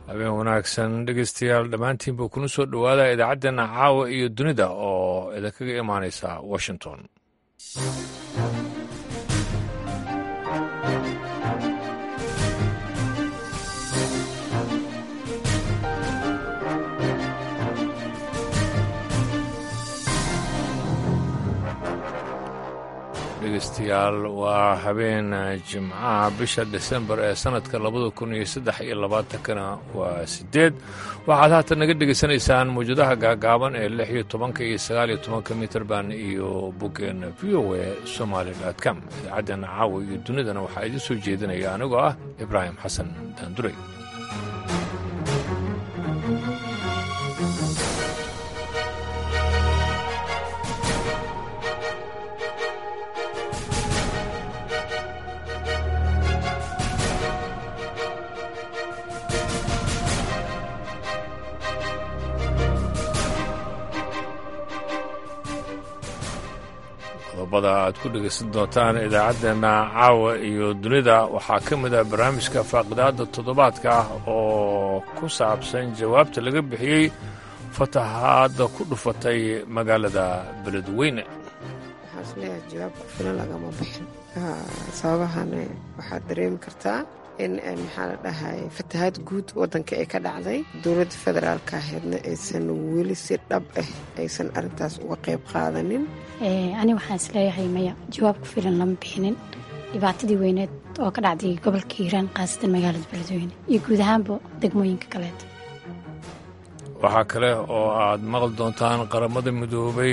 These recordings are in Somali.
habeen wanaagsan dhegeystayaal dhammaantiinba kuna soo dhowaada idaacaddeena caawa iyo dunida oo idinkaga imaanaysa washington dhegeystayaal waa habeen jimcaha bisha desembar ee sannadka labada kun iyo saddex iyo labaatankana waa siddeed waxaad haatan naga dhegaysanaysaan mawjadaha gaagaaban ee lix iyo tobanka iyo sagaal iyo tobanka mitrban iyo boggeenna v o e somaali com idaacaddeena caawa iyo dunidana waxaa idiin soo jeedinaya anigoo ah ibraahim xasan daanduray qodobada aad ku dhegaysan doontaan idaacaddeena caawa iyo dunida waxaa ka mid ah barnaamijka faaqidaadda toddobaadka ah oo ku saabsan jawaabta laga bixiyey fatahaadda ku dhufatay magaalada beledweyne waxaan isleeyahay jawaab ku filan lagama bixin sababahana waxaad dareemi kartaa in maxaa la dhahay fatahaad guud wadanka ee ka dhacday dowladda federaalka ahaydna aysan weli si dhab ah aysan arintaas uga qayb qaadanin ani waxaan isleeyahay maya jawaab ku filan lama bixinin dhibaatadii weyneed oo ka dhacday gobolka hiiraan khaasatan magaalada beledweyne iyo guud ahaanba degmooyinka kaleeta waxaa kale oo aad maqli doontaan qaramada midoobay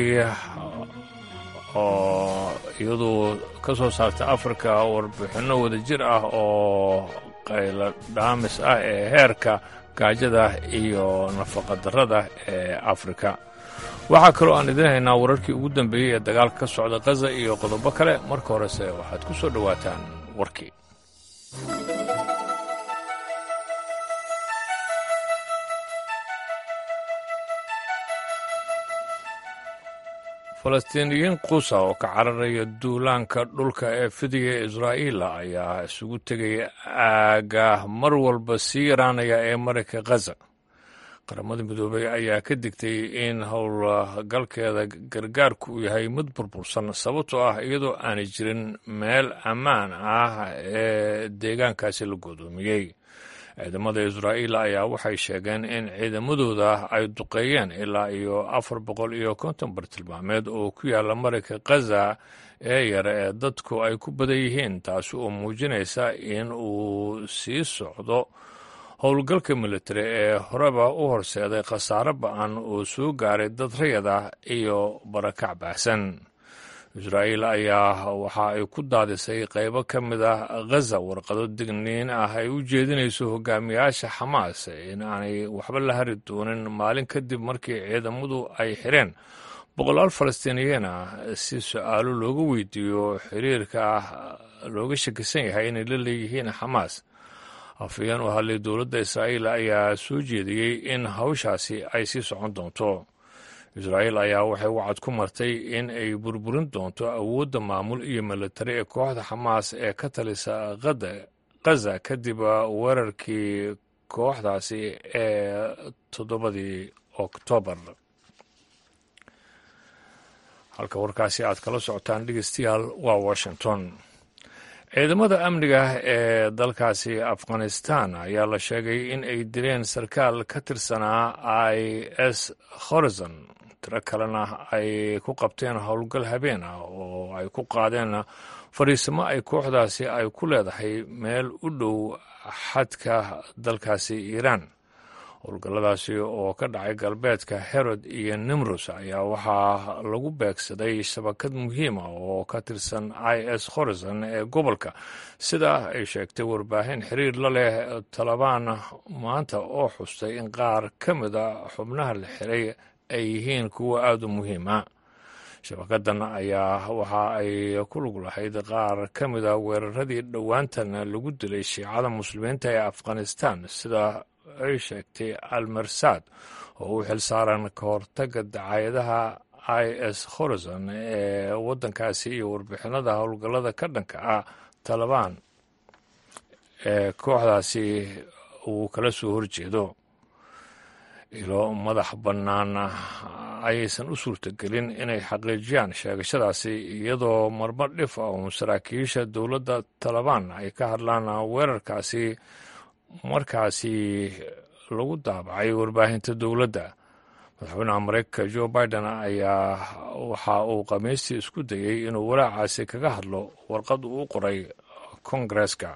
oo iyadu ka soo saartay afrika warbixinno wadajir ah oo qaylo dhaamis ah ee heerka gaajada iyo nafaqadarrada ee afrika waxaa kaloo aan idiin haynaa wararkii ugu dambeeyey ee dagaalka ka socda khaza iyo qodobo kale marka horese waxaad ku soo dhowaataan warkii falastiiniyiin quusa oo ka cararaya duulaanka dhulka ee fidiga ee israa'iila ayaa isugu tegay aaga mar walba sii yaraanaya ee marayka khaza qaramada midoobey ayaa ka digtay in howlgalkeeda gargaarku uu yahay mid burbursan sababtoo ah iyadoo aanay jirin meel ammaan ah ee deegaankaasi la goodoomiyey ciidamada israa'iil ayaa waxay sheegeen in ciidamadooda ay duqeeyeen ilaa iyo afar boqol iyo konton bartilmaameed oo ku yaalla marayka khaza ee yare ee dadku ay ku badan yihiin taasi oo muujinaysa in uu sii socdo howlgalka militari ee horeba u horseeday khasaare ba-an oo soo gaaray dad rayad ah iyo barakac baahsan israa'iil ayaa waxa ay ku daadisay qaybo ka mid ah khaza warqado digniin ah ay u jeedinayso hogaamiyaasha xamaas in aanay waxba la hari doonin maalin kadib markii ciidamadu ay xireen boqolaal falastiiniyiin ah si su-aalo looga weydiiyo xiriirka ah looga shakisan yahay inay la leeyihiin xamaas afayeen u hadlay dowladda israa'iil ayaa soo jeediyey in hawshaasi ay sii socon doonto israa'iil ayaa waxay wacad ku martay in ay burburin doonto awoodda maamul iyo militari ee kooxda xamaas ee ka talisa khaza kadib weerarkii kooxdaasi ee toddobadii oktoobar halka warkaasi aad kala socotaan dhegeystayaal waa washington ciidamada amniga ee dalkaasi afghanistan ayaa la sheegay in ay dileen sarkaal ka tirsanaa i s horizon tiro kalena ay ku qabteen howlgal habeen ah oo ay ku qaadeen fadhiisimo ay kooxdaasi ay ku leedahay meel u dhow xadka dalkaasi iiraan howlgalladaasi oo ka dhacay galbeedka herod iyo nimrus ayaa waxaa lagu beegsaday shabakad muhiima oo ka tirsan i s horizon ee gobolka sida ay sheegtay warbaahin xiriir la leh talabaan maanta oo xustay in qaar ka mida xubnaha la xiray ay yihiin kuwa aada u muhiima shabakadan ayaa waxa ay ku lug lahayd qaar ka mida weeraradii dhowaantan lagu dilay shiicada muslimiinta ee afghanistan sida ay sheegtay almersad oo u xil saaran ka hortaga dacaayadaha i s horizon ee waddankaasi iyo warbixinada howlgallada ka dhanka ah talabaan ee kooxdaasi uu kala soo horjeedo ilo madax bannaan ayaysan u suurtagelin inay xaqiijiyaan sheegashadaasi iyadoo marmar dhif ah uun saraakiisha dowladda talabaan ay ka hadlaan weerarkaasi markaasi lagu daabacay warbaahinta dowladda madaxweynaha mareykanka jo biden ayaa waxa uu khamiistii isku dayey inuu walaacaasi kaga hadlo warqad uu u qoray kongareska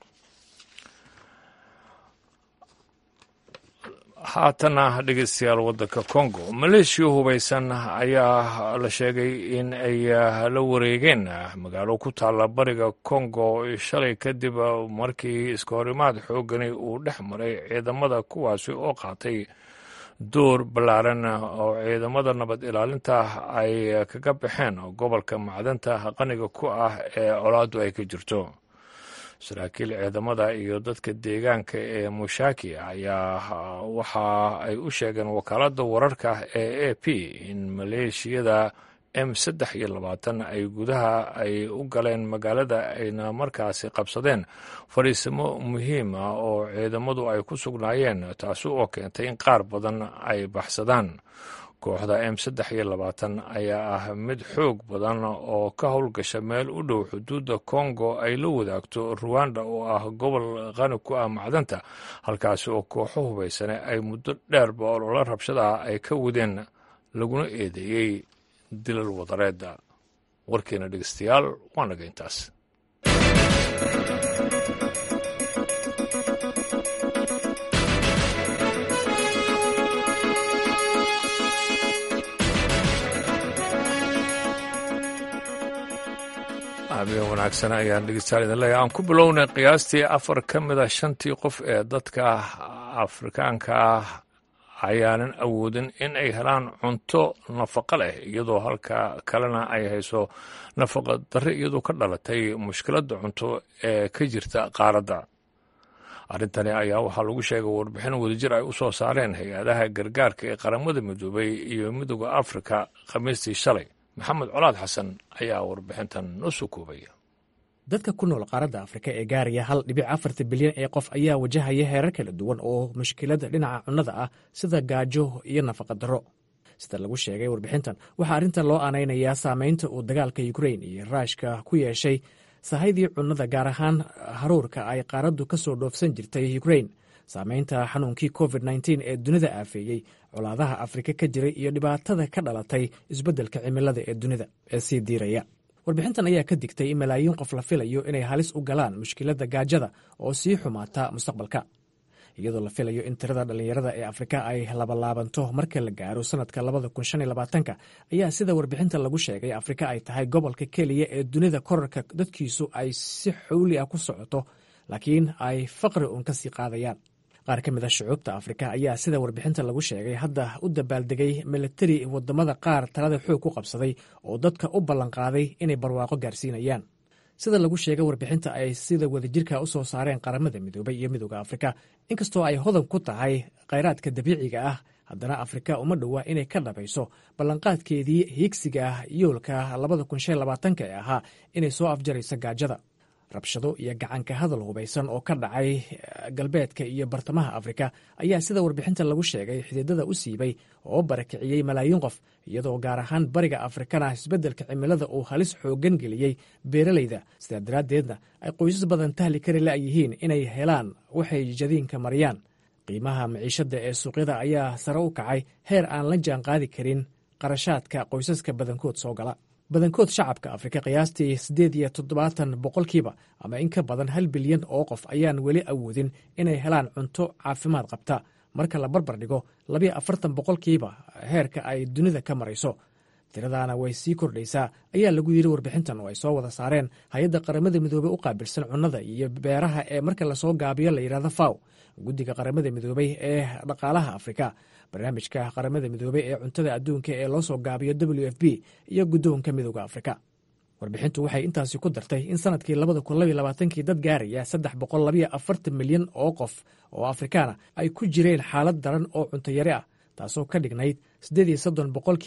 haatana dhegeystayaal waddanka congo maleeshiya hubaysan ayaa la sheegay in ay la wareegeen magaalo ku taalla bariga congo shalay kadib markii iska horimaad xoogani uu dhex maray ciidamada kuwaasi oo qaatay door ballaaran oo ciidamada nabad ilaalinta ay kaga baxeen gobolka macdanta qaniga ku ah ee colaaddu ay ka jirto saraakiil ciidamada iyo dadka deegaanka ee mushaki ayaa waxa ay u sheegeen wakaaladda wararka ee a p in maleeshiyada m saddex iyo labaatan ay gudaha ay u galeen magaalada ayna markaasi qabsadeen fadhiisimo muhiim ah oo ciidamadu ay ku sugnaayeen taasi oo keentay in qaar badan ay baxsadaan kooxda m saddex iyo labaatan ayaa ah mid xoog badan oo ka howlgasha meel u dhow xuduudda kongo ay la wadaagto ruwanda oo ah gobol qani ku ah macdanta halkaasi oo kooxo hubaysane ay muddo dheerba oloola rabshadaha ay ka wadeen laguna eedeeyey dilal wadareedda warkeena dhegeystayaal waa naga intaas habeen wanaagsan ayaan dhegeystayaal idin leeyahay aan ku bilownay qiyaastii afar ka mid a shantii qof ee dadka afrikaanka ah ayaanan awoodin in ay helaan cunto nafaqo leh iyadoo halka kalena ay hayso nafaqa darre iyadoo ka dhalatay mushkiladda cunto ee ka jirta qaaradda arrintani ayaa waxaa lagu sheegay warbixin wadajir ay u soo saareen hay-adaha gargaarka ee qaramada midoobay iyo midooda afrika khamiistii shalay maxamed colaad xasan ayaa warbixintan noo soo koobaya dadka ku nool qaaradda afrika ee gaaraya hal dhibic afarta bilyan ee qof ayaa wajahaya heerar kala duwan oo mushkilada dhinaca cunnada ah sida gaajo iyo nafaqa darro sida lagu sheegay warbixintan waxaa arrintan loo aanaynayaa saameynta uu dagaalka yukrain iyo raashka ku yeeshay sahaydii cunnada gaar ahaan haruurka ay qaaraddu ka soo dhoofsan jirtay yukrain saameynta xanuunkii covid nteen ee dunida aafeeyey colaadaha afrika ka jiray iyo dhibaatada ka dhalatay isbeddelka cimilada ee dunida ee sii diiraya warbixintan ayaa ka digtay in malaayiin qof la filayo inay halis u galaan mushkiladda gaajada oo sii xumaata mustaqbalka iyadoo la filayo in tirada dhallinyarada ee afrika ay labalaabanto marka la gaaro sanadka labada kun shan iyo labaatanka ayaa sida warbixinta lagu sheegay afrika ay tahay gobolka keliya ee dunida korarka dadkiisu ay si xowli ah ku socoto laakiin ay faqri uun ka sii qaadayaan qaar ka mid a shucuubta afrika ayaa sida warbixinta lagu sheegay hadda u dabaaldegay milatari wadamada qaar talada xoog ku qabsaday oo dadka u ballanqaaday inay barwaaqo gaarsiinayaan sida lagu sheegay warbixinta ay sida wadajirka u soo saareen qaramada midoobay iyo midooda afrika inkastoo ay hodan ku tahay khayraadka dabiiciga ah haddana afrika uma dhowa inay ka dhabayso ballanqaadkeedii hiigsiga ah yoolka labada kun shan labaatanka ee ahaa inay soo afjarayso gaajada rabshado iyo gacanka hadal hubaysan oo ka dhacay galbeedka iyo bartamaha afrika ayaa sida warbixinta lagu sheegay xididada u siibay oo barakiciyey malaayiin qof iyadoo gaar ahaan bariga afrikana isbeddelka cimilada uu halis xooggan geliyey beeralayda sidaa daraaddeedna ay qoysas badan tahli kari la'yihiin inay helaan waxay jadiinka mariyaan qiimaha maciishadda ee suuqyada ayaa sare u kacay heer aan la jaan qaadi karin qarashaadka qoysaska badankood soo gala badankood shacabka afrika qiyaastii siddeed iyo toddobaatan boqolkiiba ama in ka badan hal bilyan oo qof ayaan weli awoodin inay helaan cunto caafimaad qabta marka la barbar dhigo labiyo afartan boqolkiiba heerka ay dunida ka marayso tiradaana way sii kordhaysaa ayaa lagu yidhi warbixintan oo ay soo wada saareen hay-adda qaramada midoobey u qaabilsan cunnada iyo beeraha ee marka lasoo gaabiyo la yidhahdo faw guddiga qaramada midoobey ee dhaqaalaha afrika barnaamijka qaramada midoobey ee cuntada adduunka ee loo soo gaabiyo w f b iyo guddoonka midooda afrika warbixintu waxay intaasi ku dartay in sanadkii labada kun labaiy labaatankii dad gaaraya saddex boqol labayo afartan milyan oo qof oo afrikaana ay ku jireen xaalad daran oo cuntayare ah taasoo ka dhignayd siddeed iyo soddon boqolkiiba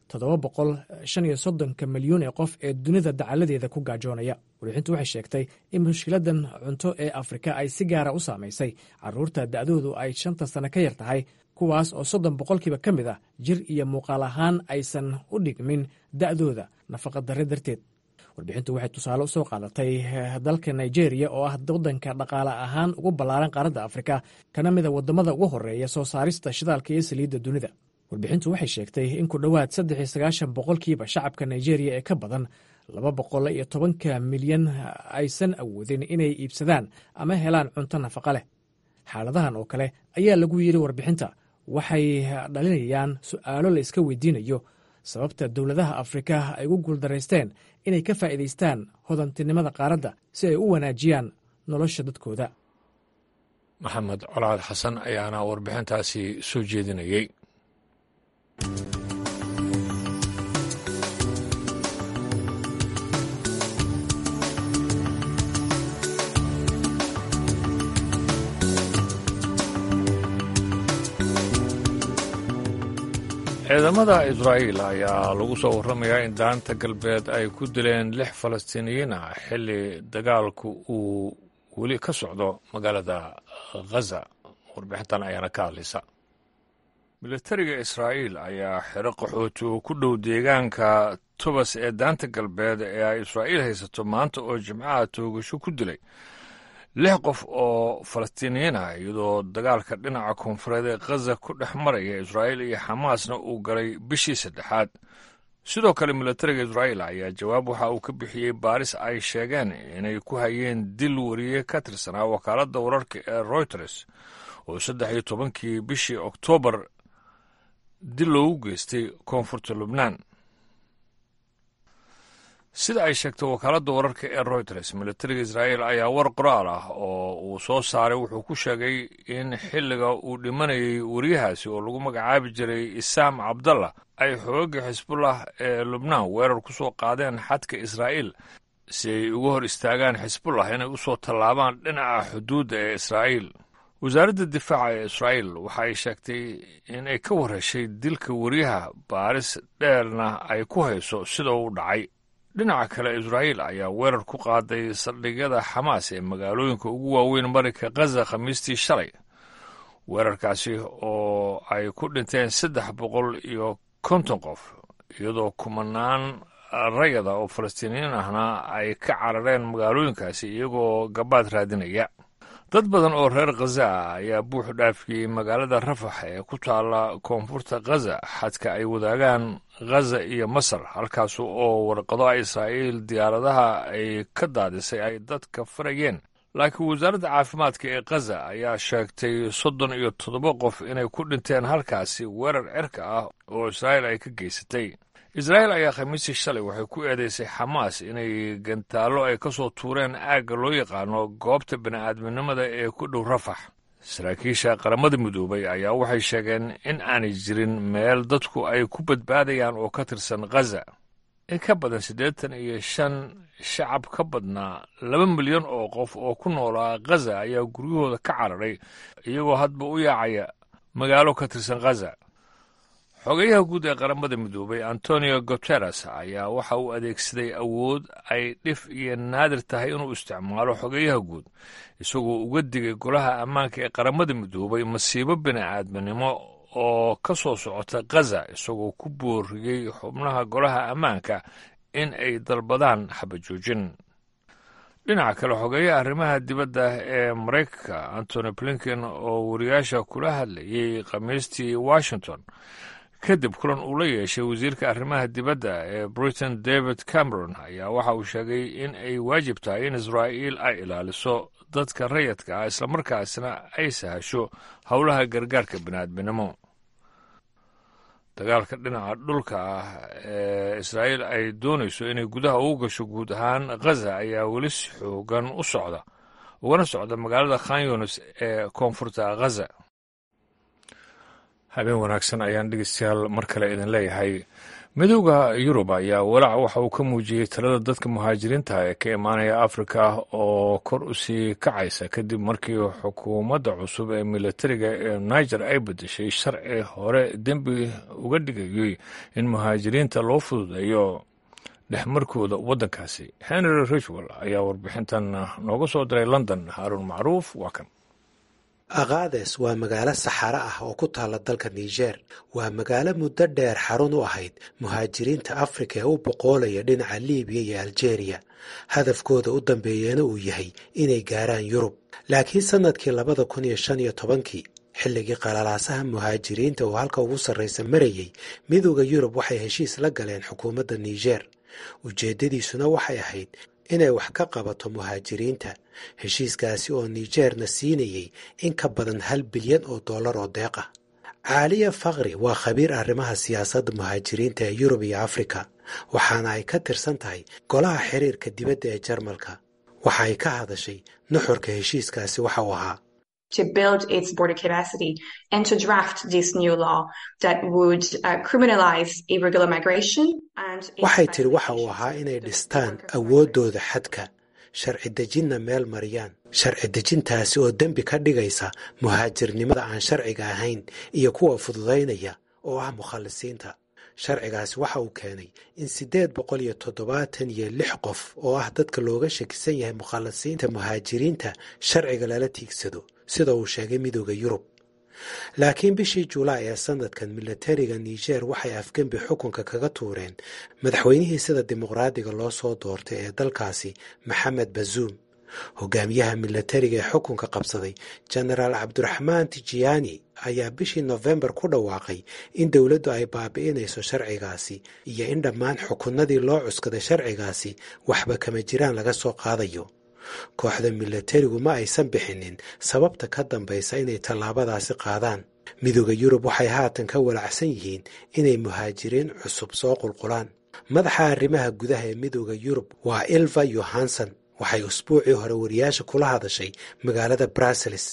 toddoba boqol shan iyo soddonka milyuun ee qof ee dunida dacaladeeda ku gaajoonaya warbixintu waxay sheegtay in mushkiladan cunto ee afrika ay si gaara u saamaysay caruurta da'doodu ay shanta sano ka yar tahay kuwaas oo soddon boqolkiiba ka mid ah jir iyo muuqaal ahaan aysan u dhigmin da'dooda nafaqadarre darteed warbixintu waxay tusaale usoo qaadatay dalka nigeria oo ah waddanka dhaqaale ahaan ugu ballaaran qaaradda afrika kana mida waddamada ugu horeeya soo saarista shidaalka iyo saliidda dunida warbixintu waxay sheegtay in ku dhowaad saddex iyo sagaashan boqolkiiba shacabka nigeria ee ka badan laba boqol iyo tobanka milyan aysan awoodin inay iibsadaan ama helaan cunto nafaqa leh xaaladahan oo kale ayaa lagu yidhi warbixinta waxay dhalinayaan su'aalo la iska weydiinayo sababta dowladaha afrika ay ugu guuldaraysteen inay ka faa'iidaystaan hodantinimada qaaradda si ay u wanaajiyaan nolosha dadkooda maxamed colaad xasan ayaana warbixintaasi soo jeedinayey ciidamada israa'iil ayaa lagu soo warramayaa in daanta galbeed ay ku dileen lix falastiiniyiin ah xilli dagaalku uu weli ka socdo magaalada khaza warbixintan ayaana ka hadlaysa militariga israa'iil ayaa xero qaxooti oo ku dhow deegaanka tubas ee daanta galbeed ee ay israa'iil haysato maanta oo jimcaha toogasho ku dilay lix qof oo falastiiniyiin ah iyadoo dagaalka dhinaca koonfureed ee khaza ku dhex maraya israa'iil iyo xamaasna uu galay bishii saddexaad sidoo kale militariga israa'iil ayaa jawaab waxa uu ka bixiyey baaris ay sheegeen inay ku hayeen dil wariye ka tirsanaa wakaaladda wararka ee royters oo saddex iyo tobankii bishii oktoobar dil loogu geystay koonfurta lubnaan sida ay sheegtay wakaaladda wararka ee royters militariga israa'iil ayaa war qoraal ah oo uu soo saaray wuxuu ku sheegay in xilliga uu dhimanayay wariyahaasi oo lagu magacaabi jiray isaam cabdallah ay xoogga xisbullah ee lubnaan weerar ku soo qaadeen xadka israa'iil si ay uga hor istaagaan xisbullah inay u soo tallaabaan dhinaca xuduudda ee israa'iil wasaaradda difaaca ee israa'iil waxa ay sheegtay in ay ka warheshay dilka wariyaha baaris dheerna ay ku hayso sida uu dhacay dhinaca kale israa'iil ayaa weerar ku qaaday saldhigyada xamaas ee magaalooyinka ugu waaweyn marinka khaza khamiistii shalay weerarkaasi oo ay ku dhinteen saddex boqol iyo konton qof iyadoo kumanaan rayada oo falastiiniyiin ahna ay ka carareen magaalooyinkaasi iyagoo gabaad raadinaya dad badan oo reer khaza ah ayaa buux dhaafiyey magaalada rafax ee ku taalla koonfurta khaza xadka ay wadaagaan khaza iyo masar halkaas oo warqado israa'iil diyaaradaha ay ka daadisay ay dadka farayeen laakiin wasaaradda caafimaadka ee khaza ayaa sheegtay soddon iyo toddoba qof inay ku dhinteen halkaasi weerar cirka ah oo israa'iil ay ka geysatay israa'iil ayaa khamiistii shalay waxay ku eedeysay xamaas inay gantaallo ay ka soo tuureen aagga loo yaqaano goobta bini'aadminimada ee ku dhow rafax saraakiisha qaramada midoobay ayaa waxay sheegeen in aanay jirin meel dadku ay ku badbaadayaan oo ka tirsan khaza in ka badan siddeetan iyo shan shacab ka badnaa laba milyan oo qof oo ku noolaa khaza ayaa guryahooda ka cararay iyagoo hadba u yaacaya magaalo ka tirsan khaza xogeyaha guud ee qaramada midoobay antonio guteres ayaa waxa uu adeegsaday awood ay dhif iyo naadir tahay inuu isticmaalo xogeyaha guud isagoo uga digay golaha ammaanka ee qaramada midoobay masiibo bini'aadminimo oo ka soo socota khaza isagoo ku booriyey xubnaha golaha ammaanka in ay dalbadaan xabajoojin dhinaca kale xogeeyaha arrimaha dibadda ee maraykanka antony blinken oo wariyaasha kula hadlayey khamiistii washington kadib kulan uu la yeeshay wasiirka arrimaha dibadda ee britain david cameron ayaa waxa uu sheegay in ay waajib tahay in israa'iil ay ilaaliso dadka rayadka ah islamarkaasna ay sahasho howlaha gargaarka bini'aadminimo dagaalka dhinaca dhulka ah ee israa'iil ay doonayso inay gudaha ugu gasho guud ahaan khaza ayaa weli si xoogan u socda ugana socda magaalada khan yunis ee koonfurta khaza habeen wanaagsan ayaan dhegeystayaal mar kale idin leeyahay midooda yurub ayaa walaac waxa uu ka muujiyey talada dadka muhaajiriinta ee ka imaanaya afrika oo kor u sii kacaysa kadib markii xukuumadda cusub ee militariga ee niger ay bedeshay sharci hore dembi uga dhigayay in muhaajiriinta loo fududeeyo dhexmarkooda waddankaasi henry richwell ayaa warbixintan nooga soo diray london haaruun macruuf waa kan aqaades waa magaalo saxaro ah oo ku taalla dalka niger waa magaalo muddo dheer xarun u ahayd muhaajiriinta afrika ee u boqoolaya dhinaca libiya iyo aljeeriya hadafkooda u dambeeyana uu yahay inay gaaraan yurub laakiin sannadkii labada kun iyo shan iyo tobankii xilligii qalalaasaha muhaajiriinta oo halka ugu sarraysa marayey midooda yurub waxay heshiis la galeen xukuumadda niger ujeeddadiisuna waxay ahayd inay wax ka qabato muhaajiriinta heshiiskaasi oo nigerna siinayey in ka badan hal bilyan oo dollar oo deeq ah caaliya fakri waa khabiir arrimaha siyaasadda muhaajiriinta ee yurub iyo afrika waxaana ay ka tirsan tahay golaha xiriirka dibadda ee jarmalka waxa ay ka hadashay nuxurka heshiiskaasi waxa uu ahaa to build its border capacity and to draft this new law that would uh, criminalize irregular migration and waxay tiri waxa uu ahaa inay dhistaan awooddooda xadka sharci dejinna meel mariyaan sharci dejintaasi oo dembi ka dhigaysa muhaajirnimada aan sharciga ahayn iyo kuwa fududaynaya oo ah mukhalisiinta sharcigaasi waxa uu keenay in siddeed boqol iyo toddobaatan iyo lix qof oo ah dadka looga shakisan yahay mukhalisiinta muhaajiriinta sharciga lala tiigsado sida uu sheegay midooda yurub laakiin bishii julaay ee sanadkan milatariga niger waxay afgembi xukunka kaga tuureen madaxweynihii sida dimuqraadiga loo soo doortay ee dalkaasi maxamed bazuum hogaamiyaha milatariga ee xukunka qabsaday jenaraal cabdiraxmaan tijiyaani ayaa bishii nofembar ku dhawaaqay in dowladdu ay baabi'inayso sharcigaasi iyo in dhammaan xukunadii loo cuskaday sharcigaasi waxba kama jiraan laga soo qaadayo kooxda milatarigu ma aysan bixinin sababta ka dambaysa inay tallaabadaasi qaadaan midooda yurub waxay haatan ka walacsan yihiin inay muhaajiriin cusub soo qulqulaan madaxa arrimaha gudaha ee midooda yurub waa ilva yohanson waxay usbuucii hore wariyaasha kula hadashay magaalada brussels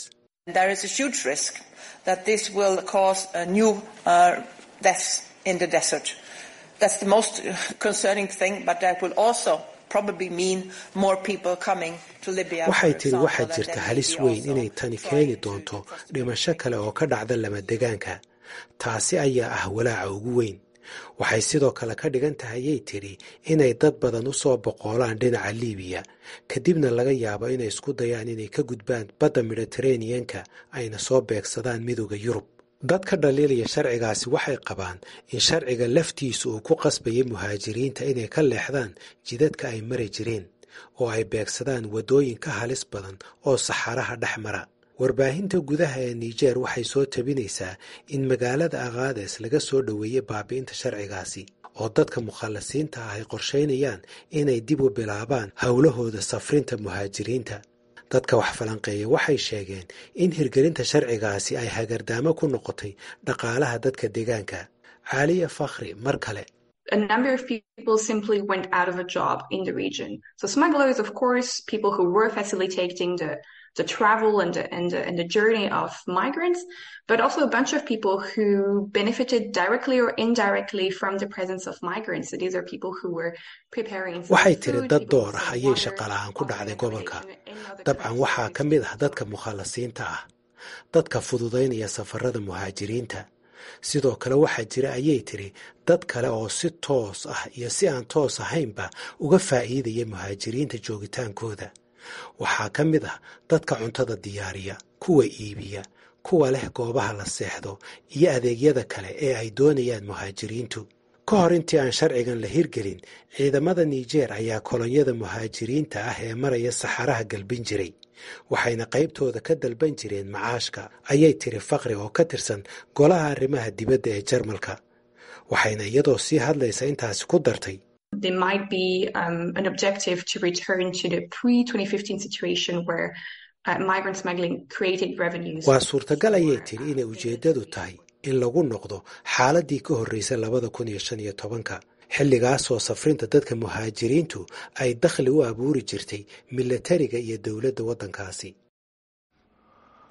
waxay tiri waxaa jirta halis weyn inay tani keeni doonto dhimasho kale oo ka dhacda lamadegaanka taasi ayaa ah walaaca ugu weyn waxay sidoo kale ka dhigan tahayay tidhi inay dad badan u soo boqoolaan dhinaca liibiya kadibna laga yaabo inay isku dayaan inay ka gudbaan badda mediteraneanka ayna soo beegsadaan midooda yurub dadka dhaliilaya sharcigaasi waxay qabaan in sharciga laftiisu uu ku qasbayay muhaajiriinta inay ka leexdaan jidadka ay mari jireen oo ay beegsadaan waddooyin ka halis badan oo saxaraha dhex mara warbaahinta gudaha ee niger waxay soo tabinaysaa in magaalada aqaades laga soo dhoweeyey baabi'inta sharcigaasi oo dadka mukhallisiinta ah ay qorshaynayaan inay dib u bilaabaan howlahooda safrinta muhaajiriinta dadka wax falanqeeya waxay sheegeen in hirgelinta sharcigaasi ay hagardaamo ku noqotay dhaqaalaha dadka deegaanka caaliya fakhri mar kale a number of people simply went out of a job in the region. So smugglers, of course, people who were facilitating the the travel and the, and the, and the journey of migrants, but also a bunch of people who benefited directly or indirectly from the presence of migrants. So these are people who were preparing. waxay tiri dad door ah ayay shaqalahaan ku dhacday gobolka dabcan waxaa ka mid ah dadka mukhallasiinta ah dadka fududaynaya safarada muhaajiriinta sidoo kale waxaa jira ayay tiri dad kale oo si toos ah iyo si aan toos ahaynba uga faa'iidaya muhaajiriinta joogitaankooda waxaa ka mid ah dadka cuntada diyaariya kuwa iibiya kuwa leh goobaha la seexdo iyo adeegyada kale ee ay doonayaan muhaajiriintu ka hor intii aan sharcigan la hirgelin ciidamada niger ayaa kolonyada muhaajiriinta ah ee maraya saxaraha galbin jiray waxayna qaybtooda ka dalban jireen macaashka ayay tiri fakri oo ka tirsan golaha arrimaha dibadda ee jarmalka waxayna iyadoo sii hadlaysa intaasi ku dartay There might be um, an objective to return to the pre-2015 situation where uh, migrant smuggling created revenues. waa suurtagal ayay tiri inay ujeeddadu tahay in lagu noqdo xaaladii ka horreysay labada kun iyo shan iyo tobanka xilligaasoo safrinta dadka muhaajiriintu ay dakhli u abuuri jirtay milatariga iyo dowladda waddankaasi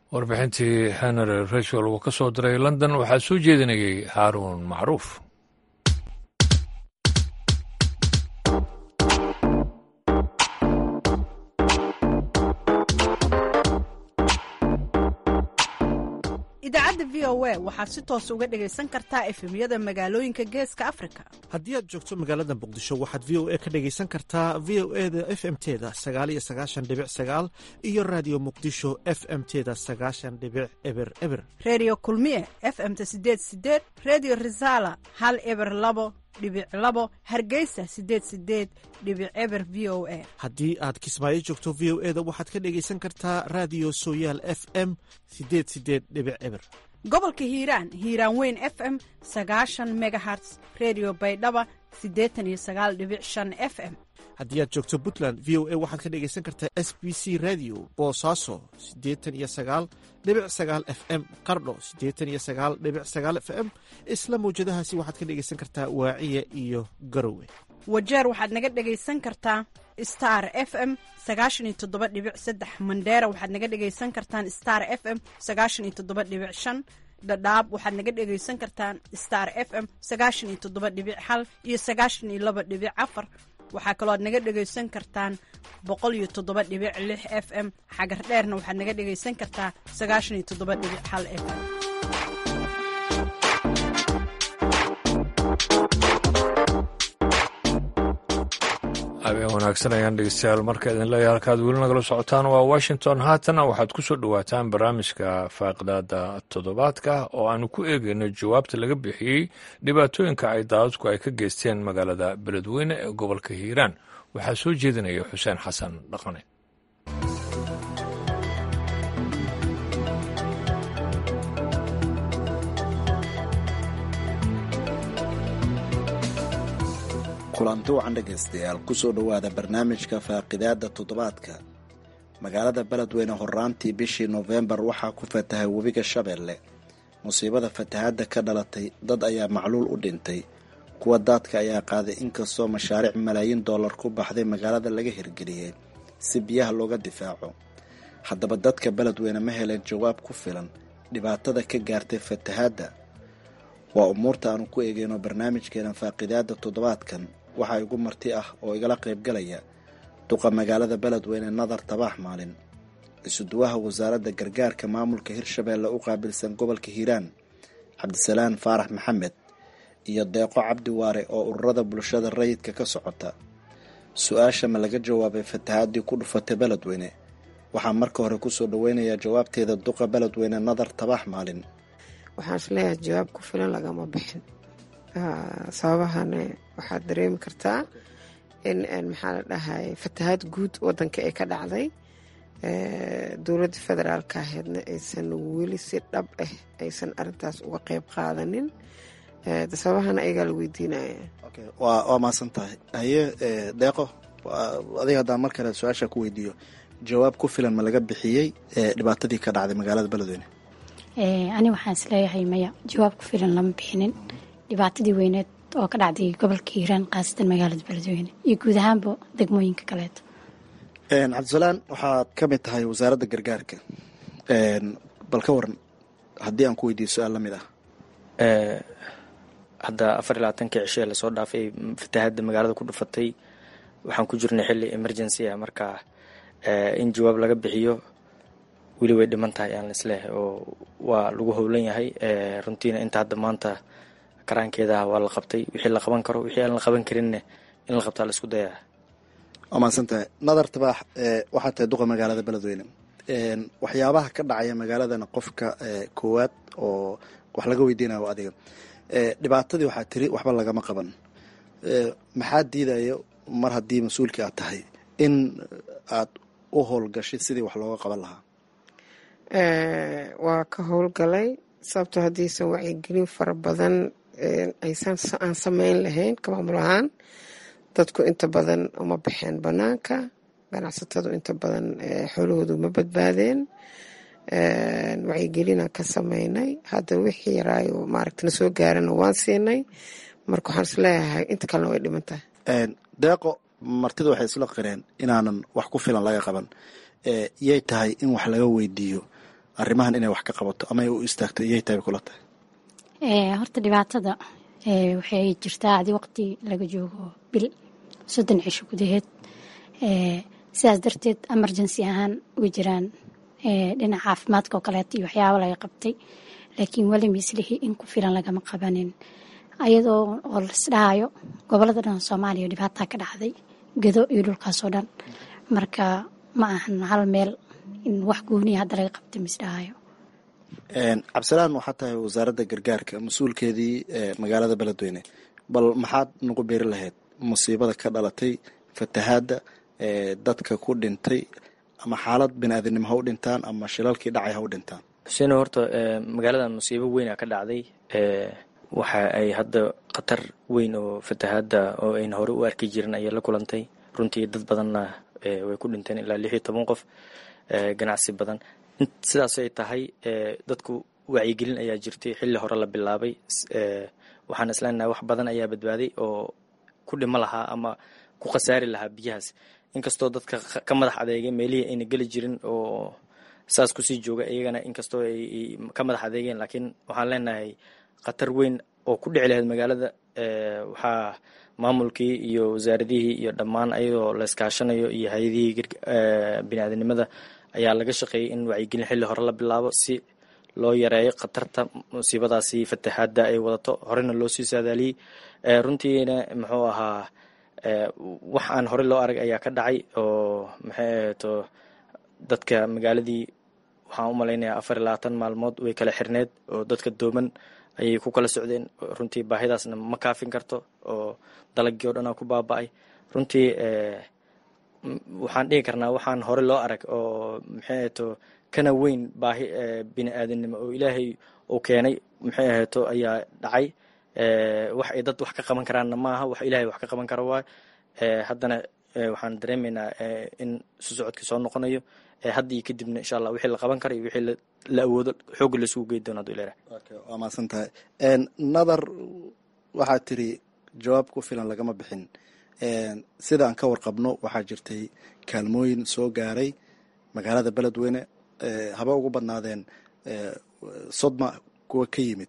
warbixintii henry rachel uu ka soo diray london waxaa soo jeedinayay haaruun macruuf idaacadda v o a waxaad si toos uga dhegaysan kartaa efemyada magaalooyinka geeska afrika haddii aad joogto magaalada muqdisho waxaad v o a ka dhegaysan kartaa v o e da f m teda sagaal iyo sagaashan dhibic sagaal iyo raadiyo muqdisho f m teda sagaashan dhibic eber eber redio kulmiye f m ta sideed sideed redio resala hal eber labo dhibic labo hargeysa sideed sideed dhibic eber v o a haddii aad kismaayo joogto v o e da waxaad ka dhegaysan kartaa raadiyo sooyaal f m sideed sideed dhibic eber gobolka hiiraan hiiraan weyn f m sagaashan megaherts redio baydhaba siddeetan iyo sagaal dhibic shan f m haddii aad joogto puntland v o a waxaad ka dhegaysan kartaa s b c radio boosaaso siddeetan iyo sagaal dhibic sagaal f m qardho siddeetan iyo sagaal dhibic sagaal f m isla mawjadahaasi waxaad ka dhegaysan kartaa waaciya iyo garowe wajeer waxaad naga dhegaysan kartaa star f m sagaashan iyo toddoba dhibic saddex mandheera waxaad naga dhegaysan kartaan star f m sagaashan iyo toddoba dhibic shan dhadhaab waxaad naga dhegaysan kartaan star f m sagaashan iyo toddoba dhibic hal iyo sagaashan iyo laba dhibic afar waxaa kaloo aad naga dhegaysan kartaan boqol iyo toddoba dhibic lix f m xagar dheerna waxaad naga dhegaysan kartaa sagaashan iyo toddoba dhibic hal f m habeen wanaagsan ayaan dhegeystayaal marka idin leeyahay halkaad weli nagala socotaan waa washington haatana waxaad ku soo dhowaataan barnaamijka faaqidaada toddobaadka oo aanu ku eegayno jawaabta laga bixiyey dhibaatooyinka ay daadadku ay ka geysteen magaalada beledweyne ee gobolka hiiraan waxaa soo jeedinaya xuseen xasan dhaqane kulanti wacan dhegaystayaal kusoo dhowaada barnaamijka faaqidaada toddobaadka magaalada beledweyne horaantii bishii noofembar waxaa ku fatahay webiga shabeelle musiibada fatahaadda ka dhalatay dad ayaa macluul u dhintay kuwa daadka ayaa qaaday inkastoo mashaariic malaayiin dollar ku baxday magaalada laga hirgeliyey si biyaha looga difaaco haddaba dadka beledweyne ma heleen jawaab ku filan dhibaatada ka gaartay fatahaadda waa umuurta aanu ku eegeyno barnaamijkeena faaqidaada toddobaadkan waxaa igu marti ah oo igala qaybgalaya duqa magaalada beledweyne nadar tabaax maalin isuduwaha wasaaradda gargaarka maamulka hirshabeelle u qaabilsan gobolka hiiraan cabdisalaan faarax maxamed iyo deeqo cabdi waare oo ururada bulshada rayidka ka socota su-aasha ma laga jawaabay fatahaadii ku dhufatay beledweyne waxaa marka hore kusoo dhaweynayaa jawaabteeda duqa beledweyne nadar tabaax maalin waxaan isleeyahay jawaab ku filan lagama bixin sababahana waxaad dareemi kartaa in maxaa la dhahay fatahaad guud wadanka ee ka dhacday dowladda federaalka aheedna aysan weli si dhab ah aysan arintaas uga qeyb qaadanin sababahana ayagaa la weydiinaya waa maasan tahay haye deeqo adiga haddaan mar kale su-aasha ku weydiiyo jawaab ku filan ma laga bixiyey dhibaatadii ka dhacday magaalada beledweyne ani waxaan isleeyahay maya jawaab ku filan lama bixinin dhibaatadii weyneed oo ka dhacday gobolka hiiraan khaasatan magaalada beledweyne iyo guud ahaanba degmooyinka kaleeto cabdisalaan waxaad ka mid tahay wasaaradda gargaarka bal ka waran haddii aan ku weydiiyo su-aal la mid ah hadda afar iyo labaatankii cishee lasoo dhaafay fatahaadda magaalada ku dhufatay waxaan ku jirnay xilli emergency ah marka in jawaab laga bixiyo weli way dhiman tahay aan isleehay oo waa lagu howlan yahay runtiina inta hadda maanta karaankeedaah waa la qabtay wixii la qaban karo wixii aan la qaban karinne in la qabtaa la isku dayaa waa mahadsan tahay nadar tabaax waxaa tahay duqa magaalada beledweyne waxyaabaha ka dhacaya magaaladana qofka koowaad oo wax laga weydiinayo adiga dhibaatadii waxaa tiri waxba lagama qaban maxaa diidaya mar haddii mas-uulkii aad tahay in aad u howlgashid sidii wax looga qaban lahaa waa ka howlgalay sababtoo haddiisan wacyigelin fara badan aysan aan sameyn lahayn ka maamul ahaan dadku inta badan uma baxeen banaanka ganacsatadu inta badan xoolahoodu ma badbaadeen wacyigelinaan ka sameynay hadda wixii yaraayo maaragta na soo gaarana waan siinay marka waxaan isleeyahay inta kalena way dhiman tahay deeqo martida waxay isla qireen inaanan wax ku filan laga qaban yay tahay in wax laga weydiiyo arrimahan inay wax ka qabato ama ay u istaagto iyay tahay kula tahay horta dhibaatada waxay jirtaa adi waqti laga joogo bil soddon cisho gudaheed sidaas darteed emergency ahaan way jiraan dhinaca caafimaadka oo kaleeto iyo waxyaabo laga qabtay laakiin weli mislihii in ku filan lagama qabanin ayadoo oo lasdhahayo gobolada dhan soomaaliya dhibaataa ka dhacday gedo iyo dhulkaasoo dhan marka ma ahan hal meel in wax gooniya hadda laga qabtay misdhahayo cabdisalaan waxaa tahay wasaaradda gargaarka mas-uulkeedii magaalada beledweyne bal maxaad nagu beeri lahayd musiibada ka dhalatay fatahaadda dadka ku dhintay ama xaalad bini-aadinimo ha u dhintaan ama shilalkii dhacay ha u dhintaan xuseen horta magaaladan musiibo weyna ka dhacday waxa ay hadda khatar weyn oo fatahaadda oo ayna hore u arki jirin ayay la kulantay runtii dad badanna way ku dhinteen ilaa lix iyo toban qof ganacsi badan sidaas ay tahay dadku wacyigelin ayaa jirtay xilli hore la bilaabay waxaan isleenahay wax badan ayaa badbaaday oo ku dhimo lahaa ama ku khasaari lahaa biyahaas inkastoo dadka ka madax adeegay meelihii ayna geli jirin oo saas kusii jooga iyagana inkastoo ay ka madax adeegeen laakiin waxaan leenahay khatar weyn oo ku dhici lahayd magaalada waxaa maamulkii iyo wasaaradihii iyo dhammaan ayadoo la iskaashanayo iyo hay-adihii bini-aadinimada ayaa laga shaqeeyay in wacyigelin xilli hore la bilaabo si loo yareeyo khatarta musiibadaasi fatahaadda ay wadato horena loo sii saadaaliyey runtiina muxuu ahaa wax aan hore loo arag ayaa ka dhacay oo maxay ahato dadka magaaladii waxaan u malaynayaa afar iyo labaatan maalmood way kala xirneed oo dadka dooman ayay ku kala socdeen runtii baahidaasna ma kaafin karto oo dalagii o dhan aa ku baaba-ay runtii waxaan dhihi karnaa waxaan hore loo arag oo maxay ahato kana weyn baahi bini aadamnimo oo ilaahay uu keenay maxay ahato ayaa dhacay wax ay dad wax ka qaban karaanna maaha wax ilaahay wax ka qaban kara waay haddana waxaan dareemaynaa in isu socodkii soo noqonayo hadda iyo kadibna insha allah wixii la qaban kara iyo wixii la awoodo xoogga laisugu gey doona haduu ilaah waa mahadsan tahay nadar waxaad tiri jawaab ku filan lagama bixin sida aan ka warqabno waxaa jirtay kaalmooyin soo gaaray magaalada beledweyne haba ugu badnaadeen sodma kuwa ka yimid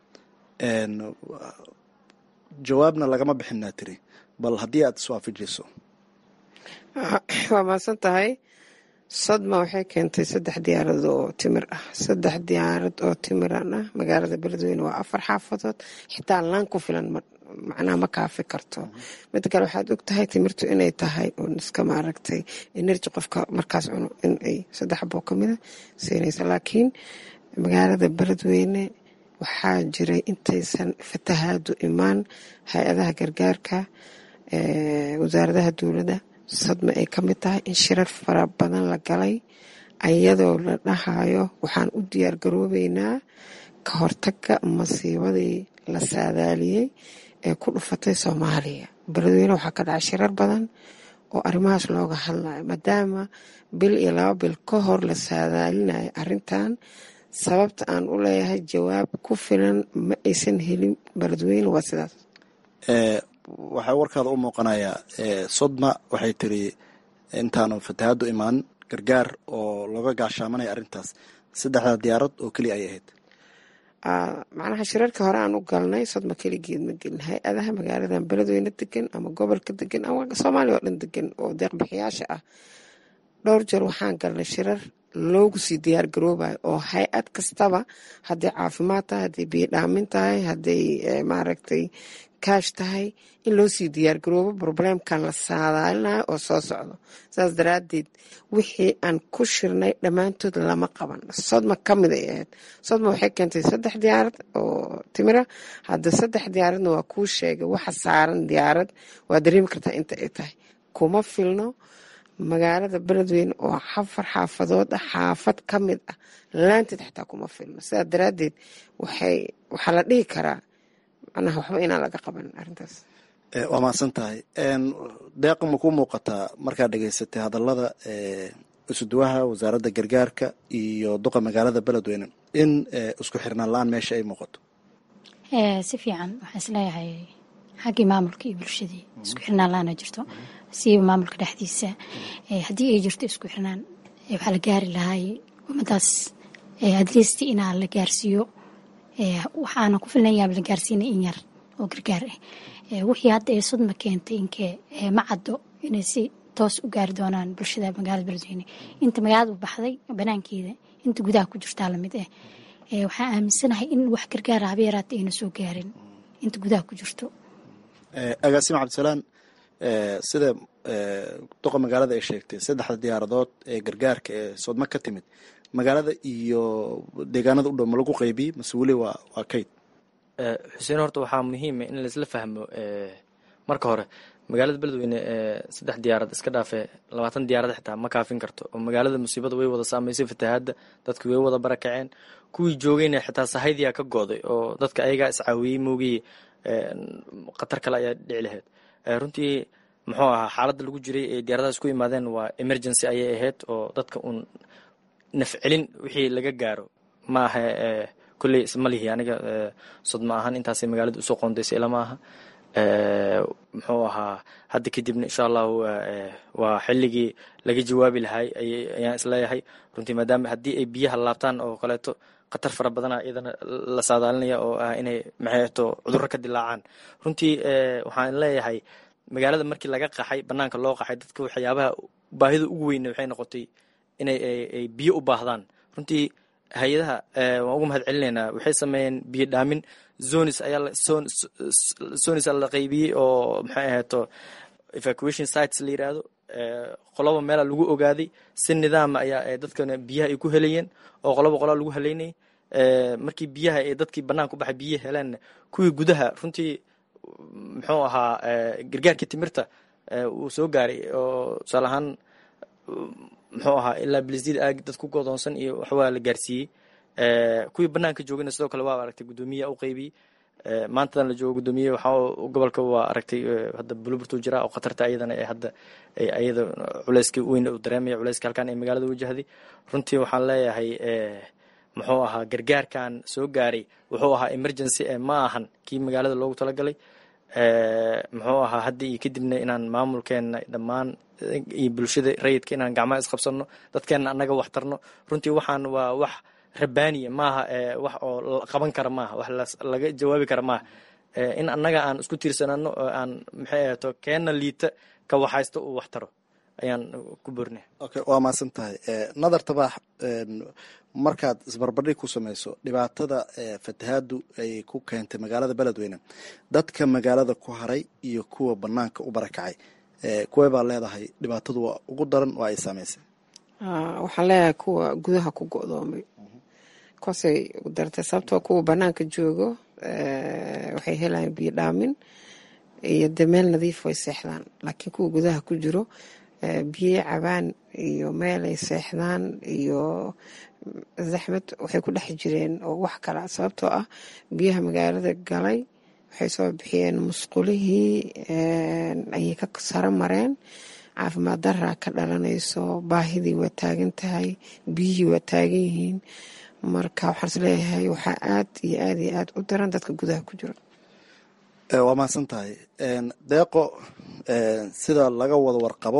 jawaabna lagama bixinaa tiri bal haddii aad iswaafajiso waa mahadsan tahay sodma waxay keentay saddex diyaarad oo timir ah saddex diyaarad oo timiran ah magaalada beledweyne waa afar xaafadood xitaa laan ku filan macnaha ma kaafi karto mida kale waxaad og tahay timirtu inay tahay un iska maaragtay energy qofka markaas cuno inay saddex boo kamida siinaysa laakiin magaalada beledweyne waxaa jiray intaysan fatahaadu imaan hay-adaha gargaarka wasaaradaha dowladda sadma ay ka mid tahay in shirar fara badan la galay ayadoo la dhahayo waxaan u diyaar garoobeynaa ka hortaga masiibadii la saadaaliyey ee ku dhufatay soomaaliya beledweyne waxaa ka dhacay shirar badan oo arrimahaas looga hadlayo maadaama bil iyo laba bil ka hor la saadaalinayo arrintan sababta aan u leeyahay jawaab ku filan ma aysan helin beledweyne waa sidaas waxaa warkaada u muuqanayaa sodma waxay tiri intaanu fatahaadu imaan gargaar oo looga gaashaamanaya arrintaas saddexdaa diyaarad oo keliya ay ahayd macnaha shirarka hore aan u galnay sodma keligeed ma gelin hay-adaha magaaladan beledweyne degan ama gobolka degan ama soomaaliya oo dhan degan oo deeqbixiyaasha ah dhowr jeer waxaan galnay shirar loogu sii diyaar garoobayo oo hay-ad kastaba hadday caafimaad tahay hadday biyodhaamin tahay hadday maaragtay kaash tahay in loo sii diyaar garoobo probleemkan la saadaalinayo oo soo socdo saas daraadeed wixii aan ku shirnay dhammaantood lama qaban sodma ka mid ay ahayd sodma waxay keentay saddex diyaarad oo timira hadda saddex diyaaradna waa kuu sheegay waxa saaran diyaarad waa dareemi kartaa inta ay tahay kuma filno magaalada beledweyne oo xafar xaafadood ah xaafad ka mid ah laanteed xataa kuma filno sidaa daraadeed waxay waxaa la dhihi karaa macnaha waxba inaan laga qaban arrintaas waa mahadsan tahay deeqa ma ku muuqataa markaad dhegaysatay hadallada isuduwaha wasaaradda gargaarka iyo duqa magaalada beledweyne in isku xirnaan la-aan meesha ay muuqato si fiican waxaan isleeyahay xaggii maamulka iyo bulshadii isku xirnaan la-aana jirto siiba maamulka dhexdiisa haddii ay jirto isku xirnaan waxaa la gaari lahay ummadaas adliist inaa la gaarsiiyo waxaana ku filnayaa la gaarsiina in yar oo gargaar ah wixii hadda ee sudma keentay inkee ma caddo inay si toos u gaari doonaan bulshada magaalada beledweyne inta magaalada u baxday banaankeeda inta gudaha ku jirtaa lamid ah waxaan aaminsanahay in wax gargaara haba yaraata ayna soo gaarin inta gudaha ku jirto agaasima cabdisalaan sida doqa magaalada ay sheegtay saddexda diyaaradood ee gargaarka ee soodma ka timid magaalada iyo deegaanada u dhow ma lagu qaybiyey mase weli waa waa kayd xuseen horta waxaa muhiima in laisla fahmo marka hore magaalada beledweyne saddex diyaarad iska dhaafe labaatan diyaarad xitaa ma kaafin karto oo magaalada musiibada way wada saameysay fatahaadda dadki way wada barakaceen kuwii joogayna xitaa sahaydiyaa ka gooday oo dadka ayagaa iscaawiyey moogii khatar kale ayaa dhici lahayd runtii muxuu ahaa xaaladda lagu jiray ee diyaaradahaas ku imaadeen waa emergency ayay ahayd oo dadka uun nafcelin wixii laga gaaro ma aha kolley isma lihi aniga sodma ahaan intaasay magaalada usoo qoondaysay ilama aha muxuu ahaa hadda kadibna insha allahu waa xilligii laga jawaabi lahay ayaan isleeyahay runtii maadaama haddii ay biyaha laabtaan oo kaleeto khatar fara badana iyadana la saadaalinaya oo ah inay maxayto cudurro ka dilaacaan runtii waxaan leeyahay magaalada markii laga qaxay banaanka loo qaxay dadka waxyaabaha baahida ugu weyne waxay noqotay inay ay biyo u baahdaan runtii hay-adaha waan ugu mahad celinaynaa waxay sameeyeen biyo dhaamin zonis ayaa zonis la qaybiyey oo maxay ahayto evacuation sites la yiraahdo qoloba meela lagu ogaaday si nidaama ayaa dadkana biyaha ay ku helayeen oo qoloba qolaa lagu haleynayay markii biyaha ee dadkii banaanka u baxay biyihi heleenna kuwii gudaha runtii muxuu ahaa gargaarkii timirta uu soo gaaray oo tusaale ahaan muxuu ahaa ilaa bilisdid aag dad ku godoonsan iyo waxwaa la gaarsiiyey kuwii banaanka joogayna sidoo kale waa aragtay guddoomiya u qaybiyey maantadan la joogo guddoomiye waxaa gobolka waa aragtay hadda buluburtuu jira oo khatarta ayadana ee hadda ayada culeyska weyn uu dareemaya culeyska halkan ee magaalada wajahday runtii waxaan leeyahay muxuu ahaa gargaarkan soo gaaray wuxuu ahaa emergency ee ma ahan kii magaalada loogu talagalay muxuu ahaa hadda iyo kadibna inaan maamulkeena dhammaan iyo bulshada rayidka inaan gacmaha isqabsano dadkeena annaga wax tarno runtii waxaan waa wax rabaaniya maaha wax oo qaban kara maaha wax laga jawaabi kara maaha in annaga aan isku tiirsanano oo aan maxay ahaato keena liita ka waxaysto uu wax taro ayaan ku bornay okay waa mahadsan tahay nadar tabaax markaad isbarbardhig ku samayso dhibaatada fatahaadu ay ku keentay magaalada beledweyne dadka magaalada ku haray iyo kuwa banaanka u barakacay kuwee baa leedahay dhibaatadu waa ugu daran oo ay saameysay waxaan leeyahay kuwa gudaha ku go-doomay kuwaasay ugu dartay sababtoo kuwa banaanka joogo waxay helayaan biyo dhaamin iyo dee meel nadiif way seexdaan laakiin kuwa gudaha ku jiro biyo cabaan iyo meelay seexdaan iyo zaxmad waxay ku dhex jireen oo wax kala sababtoo ah biyaha magaalada galay waxay soo bixiyeen musqulihii ayay ka saro mareen caafimaad daraa ka dhalanayso baahidii waa taagan tahay biyihii waa taagan yihiin marka waxaan is leeyahay waxaa aad iyo aad iyo aad u daran dadka gudaha ku jiro waa mahadsan tahay deeqo sida laga wada warqabo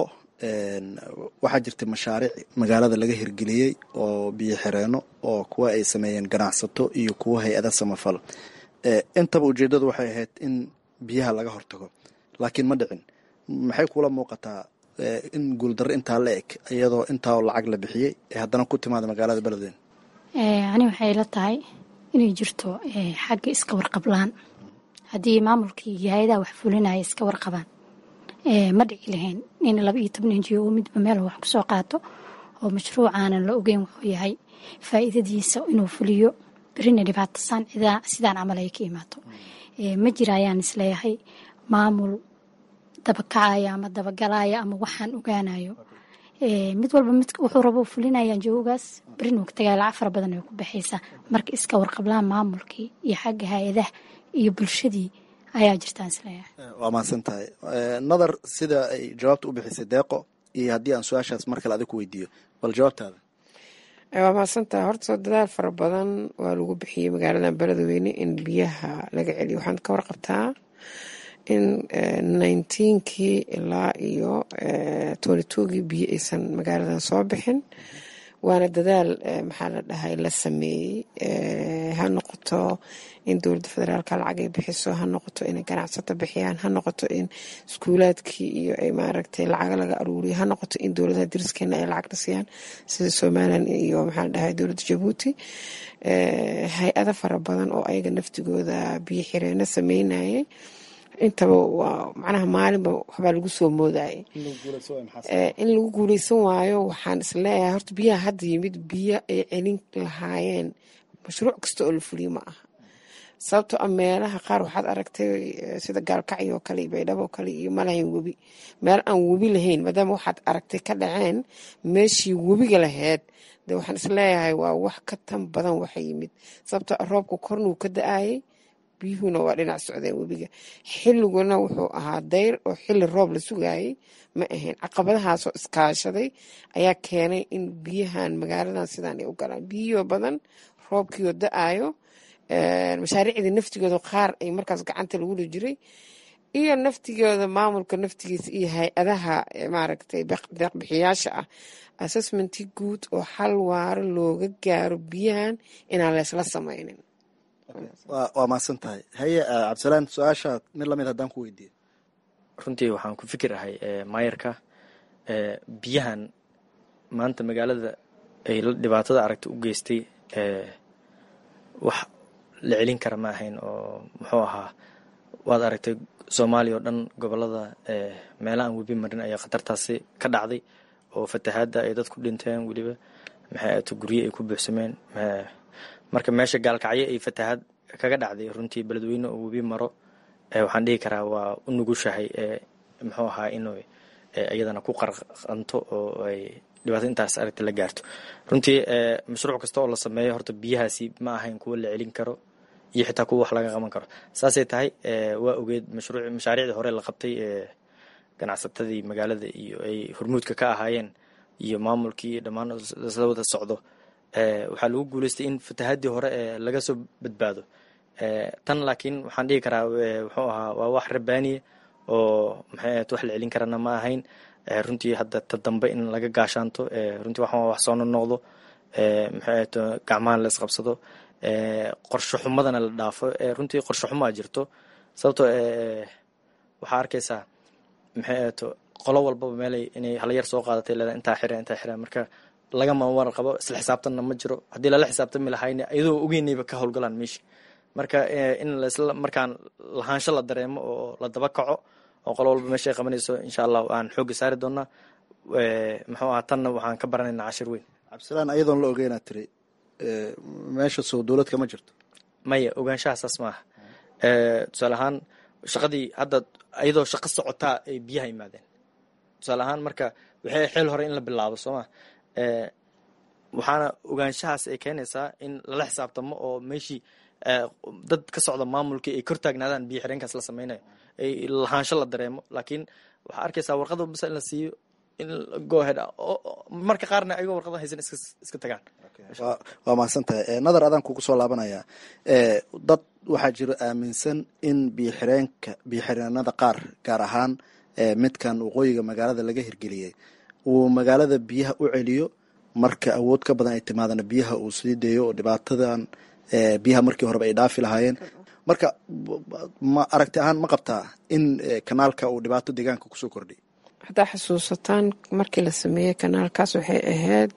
waxaa jirtay mashaariic magaalada laga hirgeliyey oo biyo xireeno oo kuwa ay sameeyeen ganacsato iyo kuwa hay-ada samafal intaba ujeeddadu waxay ahayd in biyaha laga hortago laakiin ma dhicin maxay kula muuqataa in guuldarro intaa la eg iyadoo intaa lacag la bixiyey ee haddana ku timaada magaalada beledweyne ani waxay la tahay inay jirto xagga iska warqablaan haddii maamulkii iyo hay-adaha wax fulinaya iska warqabaan ma dhici lahayn in laba iyo toban injiyo oo midba meel wax kusoo qaato oo mashruucaanan la ogeyn wuxuu yahay faa'iidadiisa inuu fuliyo berina dhibaatasaan sidaan camal ay ka imaato ma jira ayaan isleeyahay maamul dabakacaya ama dabagalaya ama waxaan ogaanayo mid walba mid wuxuu rabo fulinayaan joogaas berin uu ka tagaya lacag fara badan ay ku baxaysaa marka iska warqablaan maamulkii iyo xagga hay-adaha iyo bulshadii ayaa jirtaan isleeyahay waa mahadsan tahay nadar sida ay jawaabta u bixisay deeqo iyo haddii aan su-aashaas mar kale adig ku weydiiyo bal jawaabtaada waa mahadsan tahay horta dadaal fara badan waa lagu bixiyey magaaladan beledweyne in biyaha laga celiyo waxaan ka warqabtaa in nineteenkii ilaa iyo twenty twogii biyo aysan magaaladan soo bixin waana dadaal maxaa la dhahay la sameeyey ha noqoto in dowladda federaalka lacag ay bixiso ha noqoto inay ganacsato bixiyaan ha noqoto in iskuulaadkii iyo ay maaragtay lacaga laga aruuriyo ha noqoto in dowladaha dariskeena ay lacagna siiyaan sida somalilan iyo maxaa la dhahay dowladda jabuuti hay-ada fara badan oo ayaga naftigooda biyo xireeno sameynayay intaba waa macnaha maalinba waxbaa lagu soo moodayay in lagu guuleysan waayo waxaan isleeyahay horta biyaha hadda yimid biyo ay celin lahaayeen mashruuc kasta oo la fuliyo ma aha sababtoo a meelaha qaar waxaad aragtay sida gaalkacyo oo kale iyo baydhabo oo kale iyo malahayn webi meel aan webi lahayn maadaama waxaad aragtay ka dhaceen meeshii webiga laheyd de waxaan isleeyahay waa wax ka tan badan waxa yimid sababtoo a roobka kornuu ka da-ayay biyuhuna waa dhinac socdeen webiga xilliguna wuxuu ahaa dayr oo xilli roob la sugaayay ma ahayn caqabadahaasoo iskaashaday ayaa keenay in biyahan magaaladan sidaan ay u galaan biyiyo badan roobkiioo da-ayo mashaariicdii naftigooda qaar ay markaas gacanta lagula jiray iyo naftigooda maamulka naftigiisa iyo hay-adaha maaragtay deeqbixiyaasha ah assessmenti guud oo xal waaro looga gaaro biyahan inaan leysla sameynin waa mahadsan tahay haye cabdisalaan su-aasha mid lamid haddaan ku weydiiyo runtii waxaan ku fikirahay maayarka biyahan maanta magaalada ay dhibaatada aragta u geystay wax la celin kara ma ahayn oo muxuu ahaa waad aragtay soomaaliya oo dhan gobolada meela aan webi marin ayaa khatartaasi ka dhacday oo fatahaadda ay dad ku dhinteen weliba maxay ato gurye ay ku buuxsameen marka meesha gaalkacyo ay fatahaad kaga dhacday runtii beledweyne oo webi maro waxaan dhihi karaa waa u nugushahay muxuu ahaa inuu iyadana ku qarqanto oo ay dhibaato intaas aragta la gaarto runtii mashruuc kasta oo la sameeyo horta biyahaasi ma ahayn kuwo la celin karo iyo xitaa kuwa wax laga qaban karo saasay tahay waa ogeed mashruuc mashaariicdii hore la qabtay ganacsatadii magaalada iyo ay hormuudka ka ahaayeen iyo maamulkii iyo dhammaan isla wada socdo waxaa lagu guuleystay in fatahaadii hore laga soo badbaado tan laakiin waxaan dhihi karaa wuxuu ahaa waa wax rabaaniya oo maxay ahayd wax la celin karana ma ahayn runtii hadda ta dambe in laga gaashaanto runtii waxaan wax soo nonoqdo maxay ahayd gacmaha la isqabsado qorsho xumadana la dhaafo runtii qorsho xumaa jirto sababtoo waxaa arkaysaa maxay ahayd qolo walbaba meelay inay halyar soo qaadatay leedahay intaa xira intaa xira marka lagama war qabo isla xisaabtanna ma jiro haddii lala xisaabtami lahayna iyadoo ogeynayba ka howlgalaan meesha marka in lasla markaan lahaansho la dareemo oo la daba kaco oo qolo walba meesha ay qabanayso insha allah aan xoogga saari doonaa muxuu ahaa tanna waxaan ka baranaynaa cashir weyn cabdisalaan ayadoon la ogeynaa tiri meesha soo dowlad kama jirto maya ogaanshaha saas maaha tusaale ahaan shaqadii hadda iyadoo shaqo socotaa ay biyaha yimaadeen tusaale ahaan marka waxay xeel hore in la bilaabo soo ma waxaana ogaanshahaas ay keenaysaa in lala xisaabtamo oo meeshii dad ka socda maamulkii ay kor taagnaadaan biyo xireenkaas la sameynayo ay lahaansho la dareemo laakiin waxaa arkaysaa warqada basa in la siiyo in gohead marka qaarna ayagoo warqada haysan iska tagaan waa mahadsan tahay nadar adaan kugu soo laabanaya dad waxaa jiro aaminsan in biyoxireenka biyoxireenada qaar gaar ahaan midkan waqooyiga magaalada laga hirgeliyey uu magaalada biyaha u celiyo marka awood ka badan ay timaadana biyaha uu sii deeyo oo dhibaatadan biyaha markii horeba ay dhaafi lahaayeen marka ma aragti ahaan ma qabtaa in kanaalka uu dhibaato deegaanka kusoo kordhiy haddaa xusuusataan markii la sameeyey kanaalkaas waxay ahayd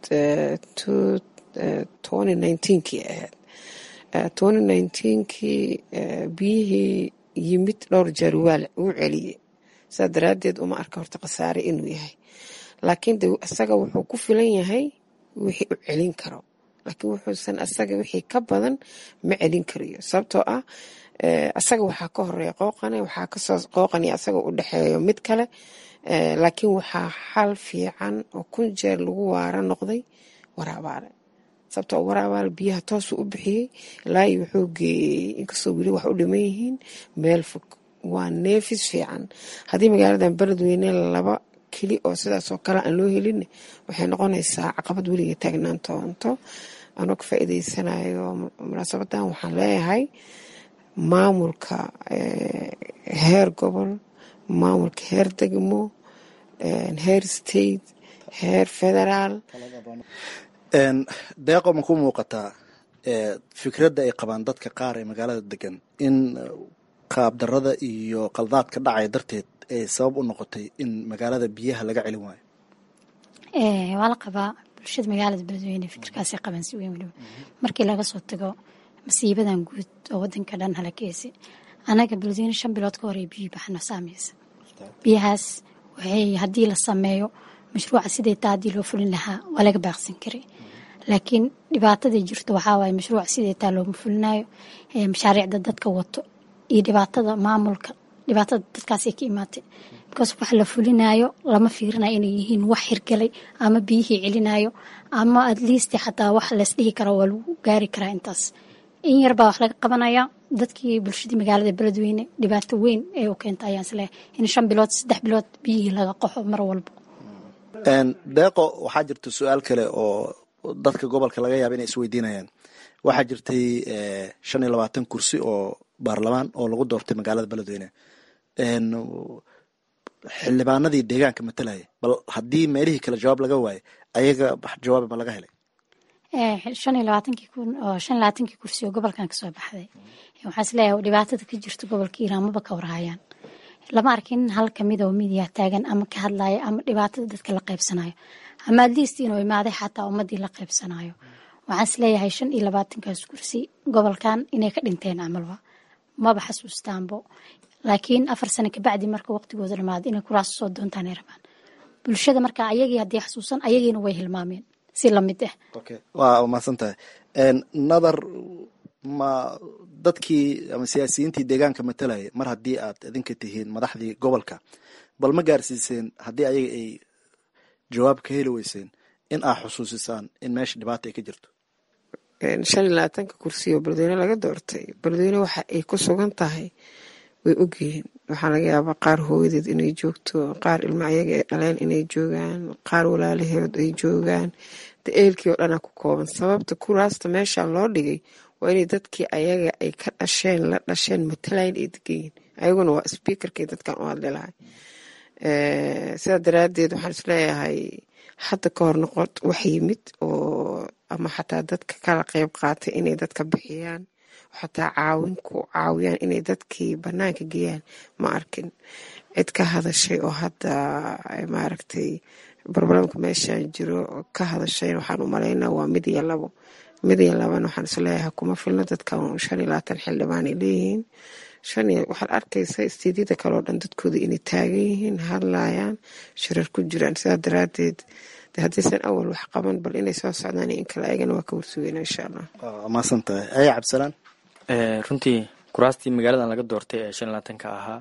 twenty nineteenkii ahayd twenty nineteenkii biyihii yimid dhowr jeer waa uu celiyey saa daraaddeed uma arka horta khasaare inuu yahay laakiin de isaga wuxuu ku filan yahay wixii u celin karo laakiin wuxuusan asaga wixii ka badan ma celin karayo sababtoo ah asaga waxaa ka horeeya qooqane waxaa kasoo qooqani asaga u dhexeeyo mid kale laakiin waxaa xal fiican oo kun jeer lagu waara noqday waraabaale sababtoo waraabaale biyaha toosuu u bixiyey ilaahi wuxuu geeyey inkastoo weli wax u dhiman yihiin meel fog waa neefis fiican haddii magaaladan beledweyne laba keli oo sidaasoo kale aan loo helin waxay noqonaysaa caqabad weliga taagnaan toonto anoo ka faa'iideysanayo munaasabadan waxaan leeyahay maamulka heer gobol maamulka heer degmo heer state heer federaal deeqo ma ku muuqataa fikradda ay qabaan dadka qaar ee magaalada degan in qaabdarada iyo qaldaadka dhacaya darteed ay sabab u noqotay in magaalada biyaha laga celin waayo waa la qabaa bulshada magaalada beledweyne fikirkaasay qabaan si weyn weliba markii laga soo tago masiibadan guud oo wadanka dhan halakeysay anaga beledweyne shan bilood ka hore biyo baxno saameysa biyahaas waxay haddii la sameeyo mashruuca siday taa haddii loo fulin lahaa waa laga baaqsan karay laakiin dhibaatadai jirto waxaa waaye mashruuca siday taa looma fulinayo mashaariicda dadka wato iyo dhibaatada maamulka dhibaatada dadkaasay ka imaatay because wax la fulinayo lama fiirinayo inay yihiin wax hirgalay ama biyihii celinayo ama at least xataa wax laysdhihi kara waa lagu gaari karaa intaas in yarbaa wax laga qabanaya dadkii bulshadii magaalada beledweyne dhibaato weyn ee u keenta ayaan isleehay in shan bilood saddex bilood biyihii laga qaxo mar walba deeqo waxaa jirta su-aal kale oo dadka gobolka laga yaaba inay isweydiinayaan waxaa jirtay shan iyo labaatan kursi oo baarlamaan oo lagu doortay magaalada beledweyne xildhibaanadii deegaanka matalaya bal haddii meelihii kale jawaab laga waayo ayaga jawaab ma laga helay shan iyo labaatankii kun oo shan iyo labaatankii kursi oo gobolkan kasoo baxday waxaa isleeyahay dhibaatada ka jirta gobolka iiraan maba ka warhayaan lama arkin hal kamid oo midiya taagan ama ka hadlaya ama dhibaatada dadka la qaybsanayo ama adliist inuu imaaday xataa ummadii la qaybsanayo waxaan isleeyahay shan iyo labaatankaas kursi gobolkan inay ka dhinteen camalba maba xasuustaanbo laakiin afar sano kabacdi marka waqtigooda dhamaado inay kuraas soo doontaan ay rabaan bulshada marka ayagii haddii xasuusan ayagiina way hilmaameen si lamid ah waa umahadsan tahay nadar ma dadkii ama siyaasiyiintii deegaanka matalaya mar haddii aad idinka tihiin madaxdii gobolka bal ma gaarsiiseen haddii ayaga ay jawaab ka heli weyseen in aad xusuusisaan in meesha dhibaata ay ka jirto shan iyo labaatanka kursi oo beledweyne laga doortay beledweyne waxa ay ku sugan tahay way ogyihiin waxaa laga yaabaa qaar hooyadeed inay joogto qaar ilmo ayaga ay dhaleen inay joogaan qaar walaalaheed ay joogaan de eelkii oo dhanaa ku kooban sababta kuraasta meesha loo dhigay waa inay dadkii ayaga ay ka dhasheen la dhasheen matalayn ay deganyihin ayaguna waa sbiikarkay dadkan u hadli lahay sidaa daraadeed waxaan isleeyahay hadda ka hor noqon wax yimid oo ama xataa dadka kala qeyb qaatay inay dadka bixiyaan xataa caawin ku caawiyaan inay dadkii banaanka geeyaan ma arkin cid ka hadashay oo hadda maaragtay barbalamka meeshaan jiro ka hadashay waxaan u malaynaa waa mid iyo labo mid iyo labana waxaan isleeyahay kuma filno dadkan shan iyo labaatan xildhibaan ay leeyihiin shan iyo waxaad arkaysa istiidyada kaleo dhan dadkooda inay taagan yihiin hadlayaan shirar ku jiraan sidaa daraadeed de haddaysan awal wax qaban bal inay soo socdaan in kale ayagana waa ka warsugeyna insha allah maasan tahay aya cabdisalaan runtii kuraastii magaaladan laga doortay ee shan labaatanka ahaa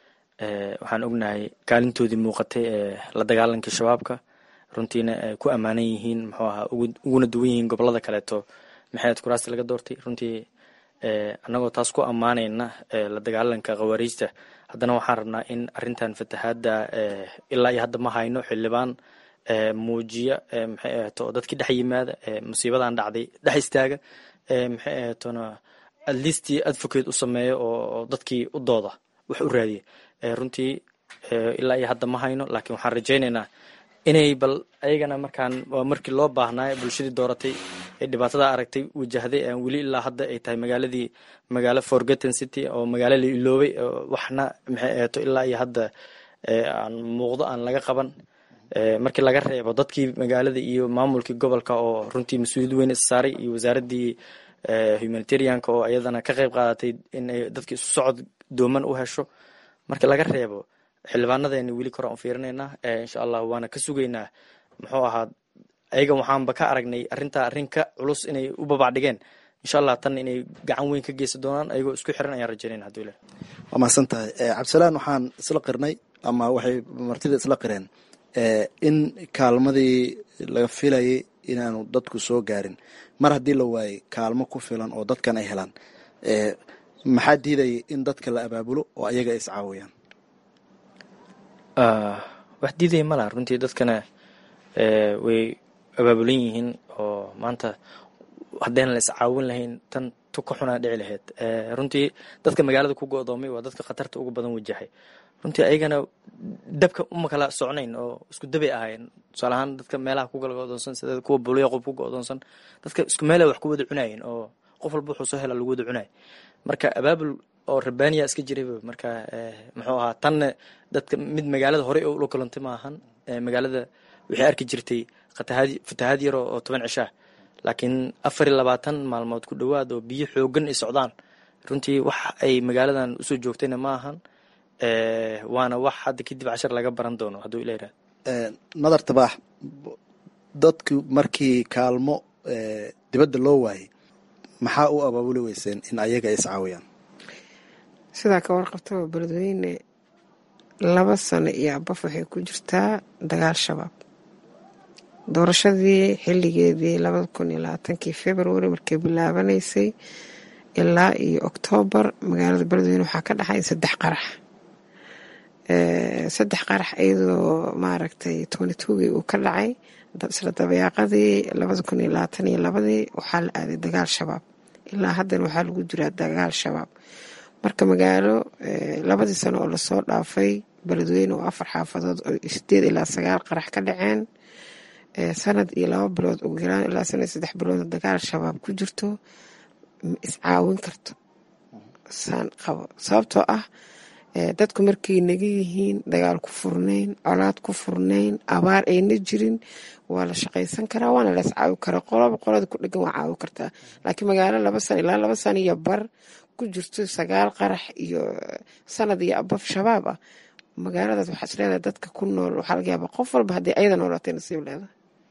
waxaan ognahay kaalintoodii muuqatay ee la dagaalanka shabaabka runtiina ay ku ammaanan yihiin muxuu ahaa uguna duwan yihiin gobolada kaleeto maxayd kuraastii laga doortay runtii annagoo taas ku ammaanayna la dagaalanka khawaariijta haddana waxaan rabnaa in arintan fatahaadda ilaa iyo hadda ma hayno xildhibaan muujiya maxay ahato oo dadkii dhex yimaada musiibadan dhacday dhex istaaga maxay ahatona atleast advocate u sameeyo oo dadkii u dooda wax u raadiya runtii ilaa iyo hadda ma hayno laakiin waxaan rajaynaynaa inay bal ayagana markaan waa markii loo baahnaayo bulshadii dooratay ee dhibaatada aragtay wajahday aan weli ilaa hadda ay tahay magaaladii magaalo forgotten city oo magaalo la iloobay waxna maxay ahato ilaa iyo hadda aan muuqdo aan laga qaban markii laga reebo dadkii magaalada iyo maamulkii gobolka oo runtii mas-uuliyad weyn issaaray iyo wasaaradii humanitarianka oo iyadana ka qeyb qaadatay in ay dadki isu socod dooman u hesho marka laga reebo xildhibaanadeena weli kor aan u fiirinaynaa insha allah waana ka sugaynaa muxuu ahaa ayaga waxaanba ka aragnay arrintaa arrin ka culus inay u babacdhigeen insha allah tan inay gacan weyn ka geysan doonaan ayagoo isku xiran ayaan rajaynayna haduu ilah waa mahadsan tahay cabdisalaan waxaan isla qirnay ama waxay martida isla qireen in kaalmadii laga filayay inaanu dadku soo gaarin mar haddii la waayey kaalmo ku filan oo dadkan ay helaan maxaa diidaya in dadka la abaabulo oo ayaga ay iscaawiyaan wax diidaya malaha runtii dadkana way abaabulan yihiin oo maanta haddayna la iscaawin lahayn tan tu ka xunaa dhici lahayd runtii dadka magaalada ku go-doomay waa dadka khatarta ugu badan wajahay runtii ayagana dabka uma kala socnayn oo isku dabay ahayn tusaale ahaan dadka meelaha ku kala go-doonsan sida kuwa bulyaqob ku go-doonsan dadka isku meela wax ku wada cunaayeen oo qof walba wuxuu soo hela lagu wada cunaay marka abaabul oo rabbaaniya iska jirayba marka muxuu ahaa tanna dadka mid magaalada horey ula kulantay ma ahan magaalada waxay arki jirtay fatahaad yar oo toban cishaa laakiin afar iyo labaatan maalmood ku dhowaad oo biyo xoogan ay socdaan runtii wax ay magaaladan usoo joogtayna ma ahan waana wax hadda kadib cashar laga baran doono hadduu ila yirahdo nadar tabaax dadku markii kaalmo dibadda loo waayay maxaa u abaabuli weyseen in ayaga ay iscaawiyaan sidaa ka warqabtaba beledweyne laba sano iyo abaf waxay ku jirtaa dagaal shabaab doorashadii xilligeedii labada kun iyo labaatankii february markay bilaabanaysay ilaa iyo oktoobar magaalada beledweyne waxaa ka dhaxay saddex qarax saddex qarax iyadoo maaragtay twenty twogii uu ka dhacay isla dabayaaqadii labada kun iyo labaatan iyo labadii waxaa la aaday dagaal shabaab ilaa haddana waxaa lagu jiraa dagaal shabaab marka magaalo labadii sano oo lasoo dhaafay beledweyne oo afar xaafadood oo sideed ilaa sagaal qarax ka dhaceen sanad iyo laba bilood ugu yaraan ilaa sanad saddex bilood dagaal shabaab ku jirto ma iscaawin karto saan qabo sababtoo ah dadku markay naga yihiin dagaal ku furnayn colaad ku furnayn abaar ayna jirin waa la shaqaysan karaa waana la iscaawi karaa qolaba qolada ku dhegan waa caawi kartaa laakiin magaalo laba sano ilaa laba sano iyo bar ku jirto sagaal qarax iyo sanad iyo abaf shabaab ah magaaladaas waxaa isleedahay dadka ku nool waxaa laga yaaba qof walba haddii ayada noolaatay nasiib leedahay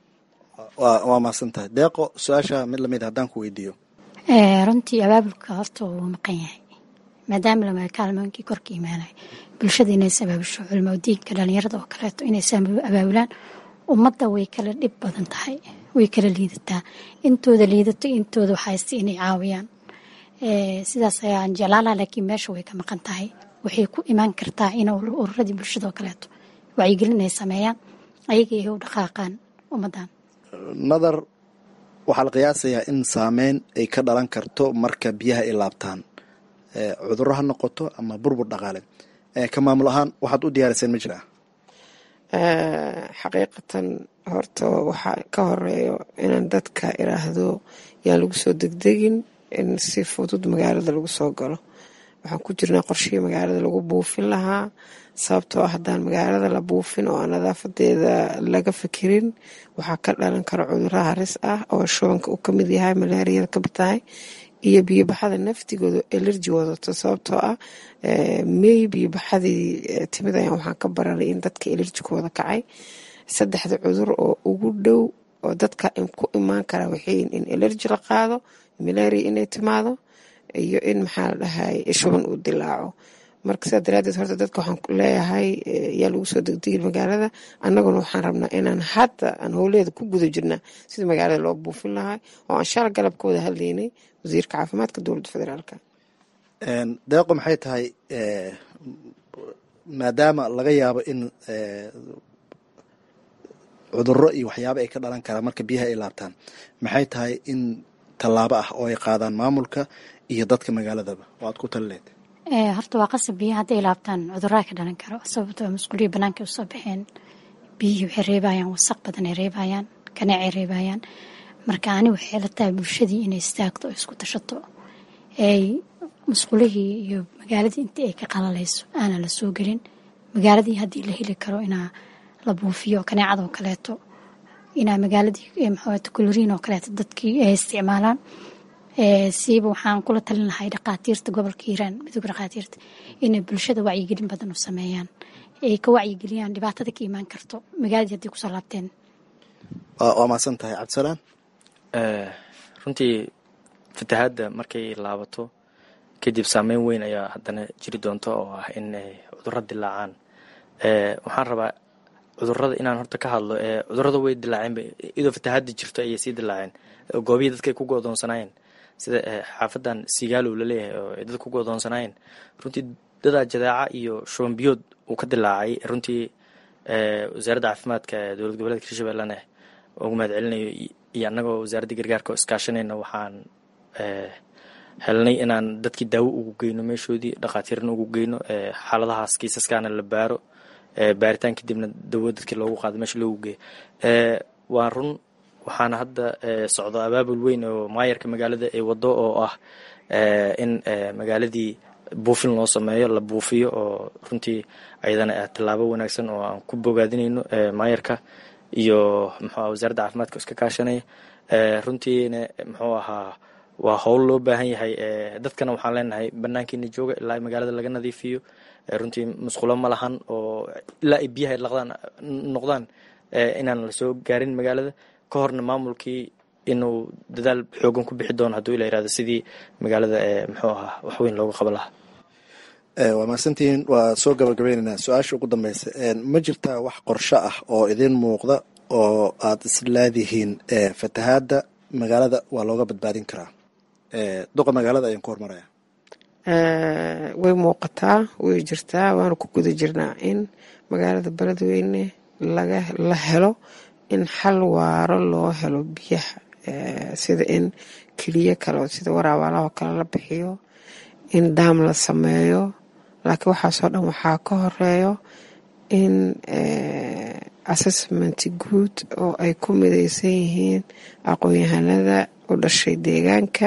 waa mahadsan tahay deeqo su-aasha mid lamid haddaan ku weydiiyo runtii abaabulka horta wuu maqan yahay maadaama lama kaalmooyinkii korka imaanay bulshada inays abaabusho culimo diinka dhalinyarada oo kaleeto inays abaabulaan ummadda way kala dhib badan tahay way kala liidataa intooda liidato intooda waxayste inay caawiyaan sidaas ayaan jeclaalaha laakiin meesha way ka maqan tahay waxay ku imaan kartaa in ururadii bulshada oo kaleeto wacyigelin ay sameeyaan ayaga ay u dhaqaaqaan ummaddan nadar waxaa la qiyaasayaa in saameyn ay ka dhalan karto marka biyaha ay laabtaan cudurro ha noqoto ama burbur dhaqaale ka maamul ahaan waxaad u diyaariseen ma jiraa xaqiiqatan horta waxaa ka horeeyo inaan dadka iraahdo yaan lagu soo degdegin in si fudud magaalada lagu soo galo waxaan ku jirnaa qorshihii magaalada lagu buufin lahaa sababtoo ah haddaan magaalada la buufin oo aan nadaafadeeda laga fikirin waxaa ka dhalan kara cudurro haris ah oo shubanka uu kamid yahay malaariyada kamid tahay iyo biyobaxada naftigooda elerji wadato sababtoo ah mey biyobaxadii timid ayaan waxaan ka bararay in dadka elerjikooda kacay saddexda cudur oo ugu dhow oo dadka ku imaan kara waxayin in elerji la qaado malaria inay timaado iyo in maxaa la dhahay shuban uu dilaaco marka sidaa daraadeed horta dadka waxaan leeyahay yaa lagu soo degdegin magaalada annaguna waxaan rabnaa inaan hadda aan howleeda ku guda jirnaa sidii magaalada loo buufin lahaa oo aan shala galab ka wada hadlaynay wasiirka caafimaadka dowladda federaalka deeqo maxay tahay maadaama laga yaabo in cudurro iyo waxyaabo ay ka dhalan karaan marka biyaha ay laabtaan maxay tahay in tallaabo ah oo ay qaadaan maamulka iyo dadka magaaladaba oo aad ku talileed horta waa qasab biyaha hadday laabtaan cudurraa ka dhalan karo sababtoo masquuliya banaanka usoo baxeen biyihii waxay reebayaan wasaq badan ay reebayaan kaneecay reebayaan marka ani waxay la tahay bulshadii inay istaagto oo isku tashato ay masquulihii iyo magaaladii intii ay ka qalalayso aanan la soo gelin magaaladii haddii la heli karo inaa la buufiyo kaneecada oo kaleeto inaa magaaladii maxawaata koloriin oo kaleeto dadkii ay isticmaalaan siiba waxaan kula talin lahay dhaqaatiirta gobolka hiiraan midooga dhaqaatiirta inay bulshada wacyigelin badan u sameeyaan ay ka wacyigeliyaan dhibaatada ka imaan karto magaaladii haddii kusoo laabteen waa mahadsan tahay cabdisalaan runtii fatahaadda markay laabato kadib saameyn weyn ayaa haddana jiri doonta oo ah in cudurro dilaacaan waxaan rabaa cudurada inaan horta ka hadlo cudurada way dilaaceen idoo fatahaada jirto ayay sii dilaaceen goobihii dadkay ku godoonsanaayeen sida xaafadan sigaalow laleeyahay oo ay dad ku godoonsanaayeen runtii dadaa jadaaca iyo shuban biyood uu ka dilaacay runtii wasaaradda caafimaadka ee dowlad goboleedka hirshabellena ugu mahad celinayo iyo annagoo wasaaradda gargaarka oo iskaashanayna waxaan helnay inaan dadkii daawo ugu geyno meeshoodii dhakhaatiirna ugu geyno xaaladahaas kiisaskaana la baaro baaritaan kadibna dawo dadkii loogu qaado meesha loogu geeyo waa run waxaana hadda socdo abaabul weyn oo maayarka magaalada ay wado oo ah in magaaladii buufin loo sameeyo la buufiyo oo runtii ayadana tallaabo wanaagsan oo aan ku bogaadinayno maayarka iyo muxuu wasaaradda caafimaadka iska kaashanaya runtiina muxuu ahaa waa howl loo baahan yahay dadkana waxaan leenahay banaankiina jooga ilaa magaalada laga nadiifiyo runtii musqulo ma lahan oo ilaa ay biyaha laqdaan noqdaan inaan lasoo gaarin magaalada ka horna maamulkii inuu dadaal xoogan ku bixi doono hadduu ila yirahdo sidii magaalada muxuu ahaa waxweyn looga qaban lahaa waa mahadsantihiin waa soo gabagabaynaynaa su-aasha ugu dambeysa ma jirtaa wax qorsho ah oo idin muuqda oo aad isleedihiin fatahaadda magaalada waa looga badbaadin karaa duqa magaalada ayaan ku hormaraya way muuqataa way jirtaa waana ku guda jirnaa in magaalada beledweyne laga la helo in xal waaro loo helo biyaha sida in keliyo kale sida waraabaalaho kale la bixiyo in daam la sameeyo laakiin waxaasoo dhan waxaa ka horeeyo in assessment guud oo ay ku mideysan yihiin aqoon-yahanada u dhashay deegaanka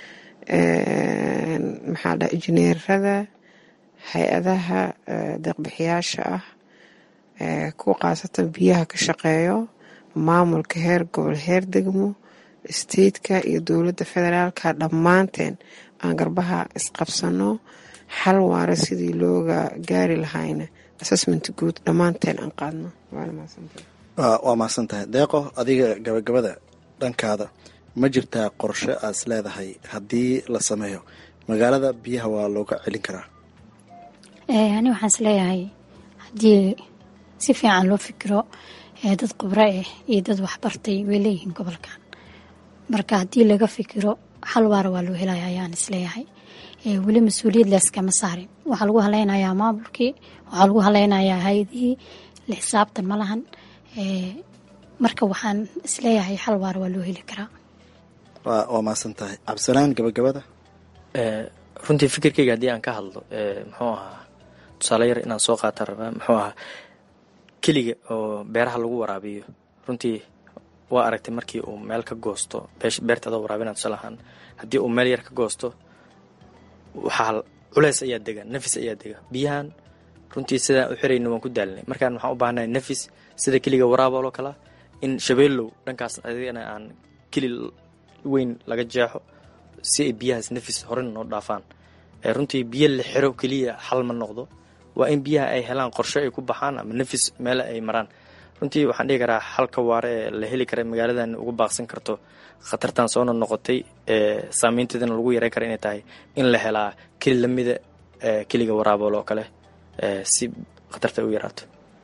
maxaa dha injineerada hay-adaha deeqbixiyaasha ah kuwa khaasatan biyaha ka shaqeeyo maamulka heer gobol heer degmo stateka iyo dowladda federaalka dhammaanteen aan garbaha isqabsano xal waara sidii looga gaari lahayna assessment guud dhammaanteen aan qaadno waa mahadsan tahay deeqo adiga gabagabada dhankaada ma jirtaa qorshe aas leedahay haddii la sameeyo magaalada biyaha waa looga celin karaa ani waxaan is leeyahay haddii si fiican loo fikiro dad khubro ah iyo dad waxbartay way leeyihiin gobolkan marka haddii laga fikiro xal waara waa loo helaya ayaan isleeyahay weli mas-uuliyad leeskama saarin waxaa lagu haleynayaa maamulkii waxaa lagu haleynayaa hay-adihii la xisaabtan ma lahan marka waxaan isleeyahay xal waara waa loo heli karaa waa mahadsan tahay cabdisalaan gabagabada runtii fikirkeyga haddii aan ka hadlo muxuu ahaa tusaale yar inaan soo qaata rabaa muxuu ahaa keliga oo beeraha lagu waraabiyo runtii waa aragtay markii uu meel ka goosto beerta adoo waraabina tusaale ahaan haddii uu meel yar ka goosto waxaa culeys ayaa dega nafis ayaa dega biyahan runtii sidaan u xirayna waan ku daalinay markaan waxaan u baahanahay nafis sida keliga waraabooloo kalea in shabeellow dhankaas adigana aan keli weyn laga jeexo si ay biyahaas nafis horena noo dhaafaan runtii biyo la xiro keliya xal ma noqdo waa in biyaha ay helaan qorshe ay ku baxaan ama nafis meele ay maraan runtii waxaan dhihi karaa xalka waare ee la heli kara magaaladan uga baaqsan karto khatartan soona noqotay saameynteedana lagu yareyn kara inay tahay in la helaa keli lamida keliga waraabool oo kale si khatarta u yaraato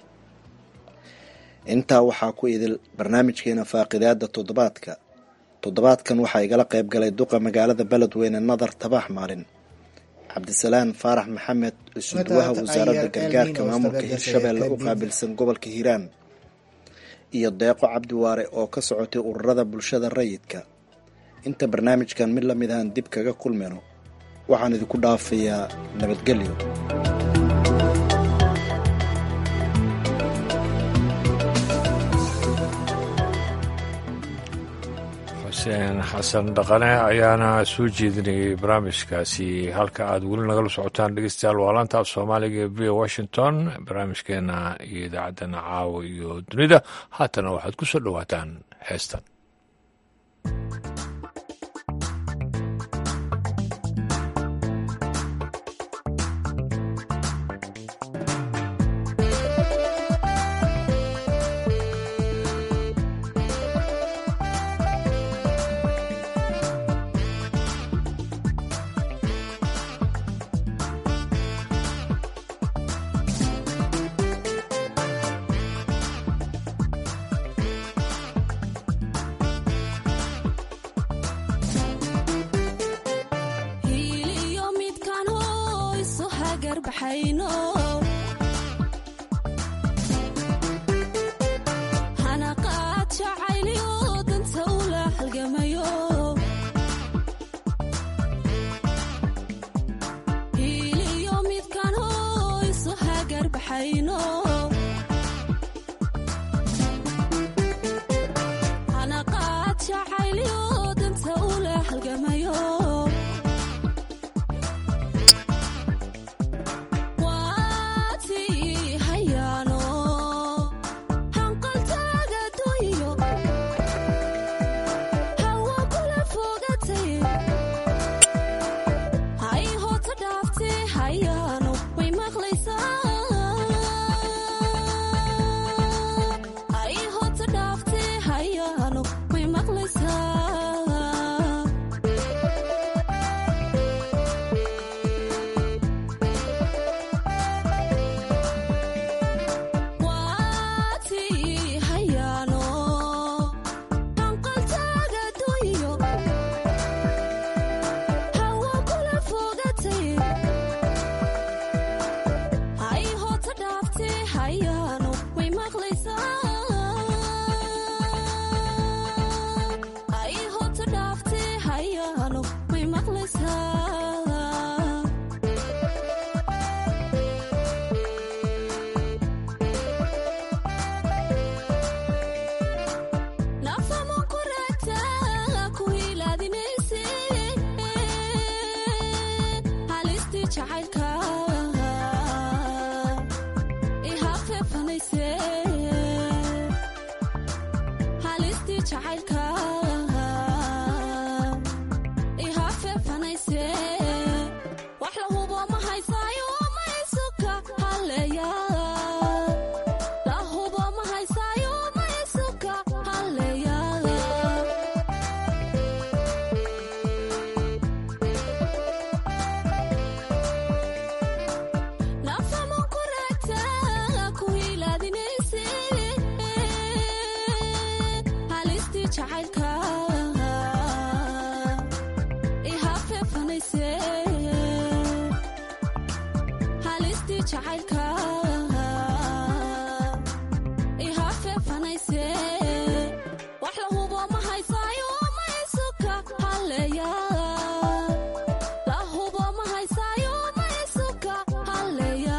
intaa waxaa ku idil barnaamijkeena faaqidaada toddobaadka toddobaadkan waxaa igala qayb galay duqa magaalada beledweyne nadar tabax maalin cabdisalaan faarax maxamed isuduwaha wasaaradda gargaarka maamulka hirshabeelle u qaabilsan gobolka hiiraan iyo deeqo cabdiwaare oo ka socotay ururada bulshada rayidka inta barnaamijkan mid lamid ahaan dib kaga kulmayno waxaan idinku dhaafayaa nabadgelyo xuseen xasan dhaqane ayaana soo jeedinayay barnaamijkaasi halka aad weli nagala socotaan dhegeystayaal waa laanta af soomaaliga ee v washington barnaamijkeena iyo idaacaddana caawa iyo dunida haatana waxaad ku soo dhowaataan heestan haxayno anaqaad jacaylyo danta ula halgamayo waatii hayaano hanqaltaaga doyo hawa kula fogatay hay hoota dhaaftee hayaano way maqlaysaa hay hoota dhaaftee hayaano way maqlaysaa waatii hayaano hanqaltaaga doyo hawa kula fogatay hay hoota dhaaftee hayaano way maqlaysaa hay hoota dhaaftee hayaano way maqlaysaa nafama kuragta ku ilaadinayse halistii jacaylka ihafeefanayse halistii jacaylka ihafeefanayse wax la hubo ma haysaayo ma isuka haleeya la hubo ma haysaayo ma isuka haleeya nafama kuragta ku ilaadinayse halistii jacaylka ihafeefanayse halistii jacaylka ihafeefanayse wax la hubo ma haysaayo ma isuka haleeya la hubo ma haysaayo ma isuka haleeya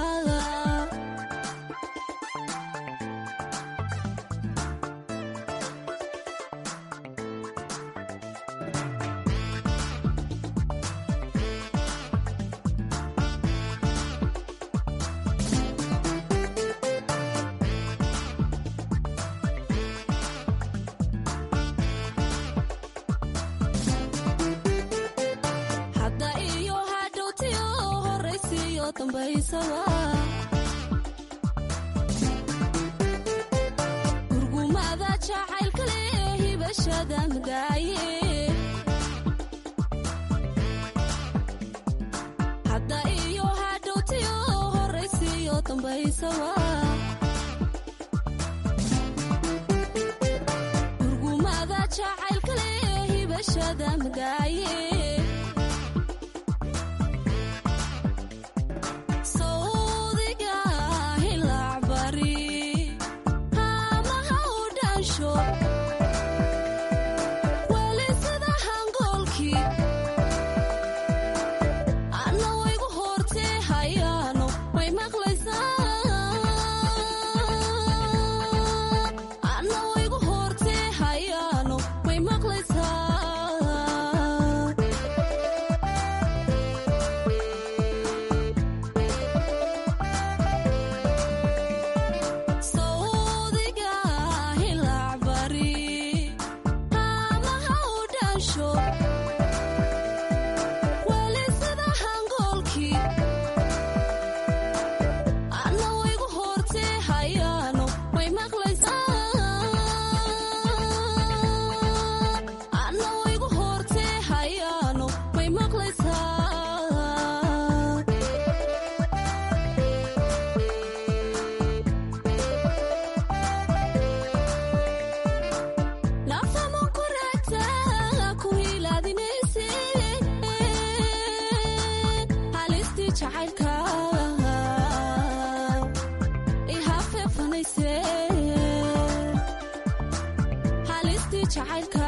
hadda iyo hadhowtiyo horaysiyo dambaysaba gurgumada jacaylka leh hibashada madaaye hadda iyo hadhowtiyo horaysiyo dambaysaba gurgumada jacaylka leh hibashada madaaye sawdiga hilacbari hamaha u dhansho weli sida hangoolkii anna waygu hortee hayaano way maqlaysaa anna waygu hortee hayaano way maqlaysaa sawdiga hilacbari hamaha u dhansho weli sida hangoolkii anna waygu hortee hayaano way maqlaysaa anna waygu hortee hayaano way maqlaysaa nafama kuragta ku ilaadinayse halistii jacaylka ihafeefanayse halistii jacaylka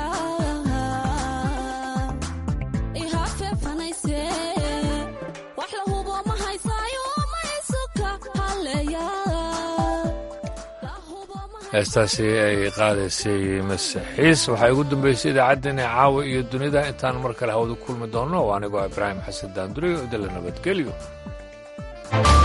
ihafeefanayse wax la hubo ma haysaayo ma isuka haleeya heestaasi ay qaadaysay masixiis waxaa ugu dambeysay idaacaddeenna caawa iyo dunida intaan mar kale hawada kulmi doonno oo anigoo ibraahim xasan daanduriyo idinla nabadgelyo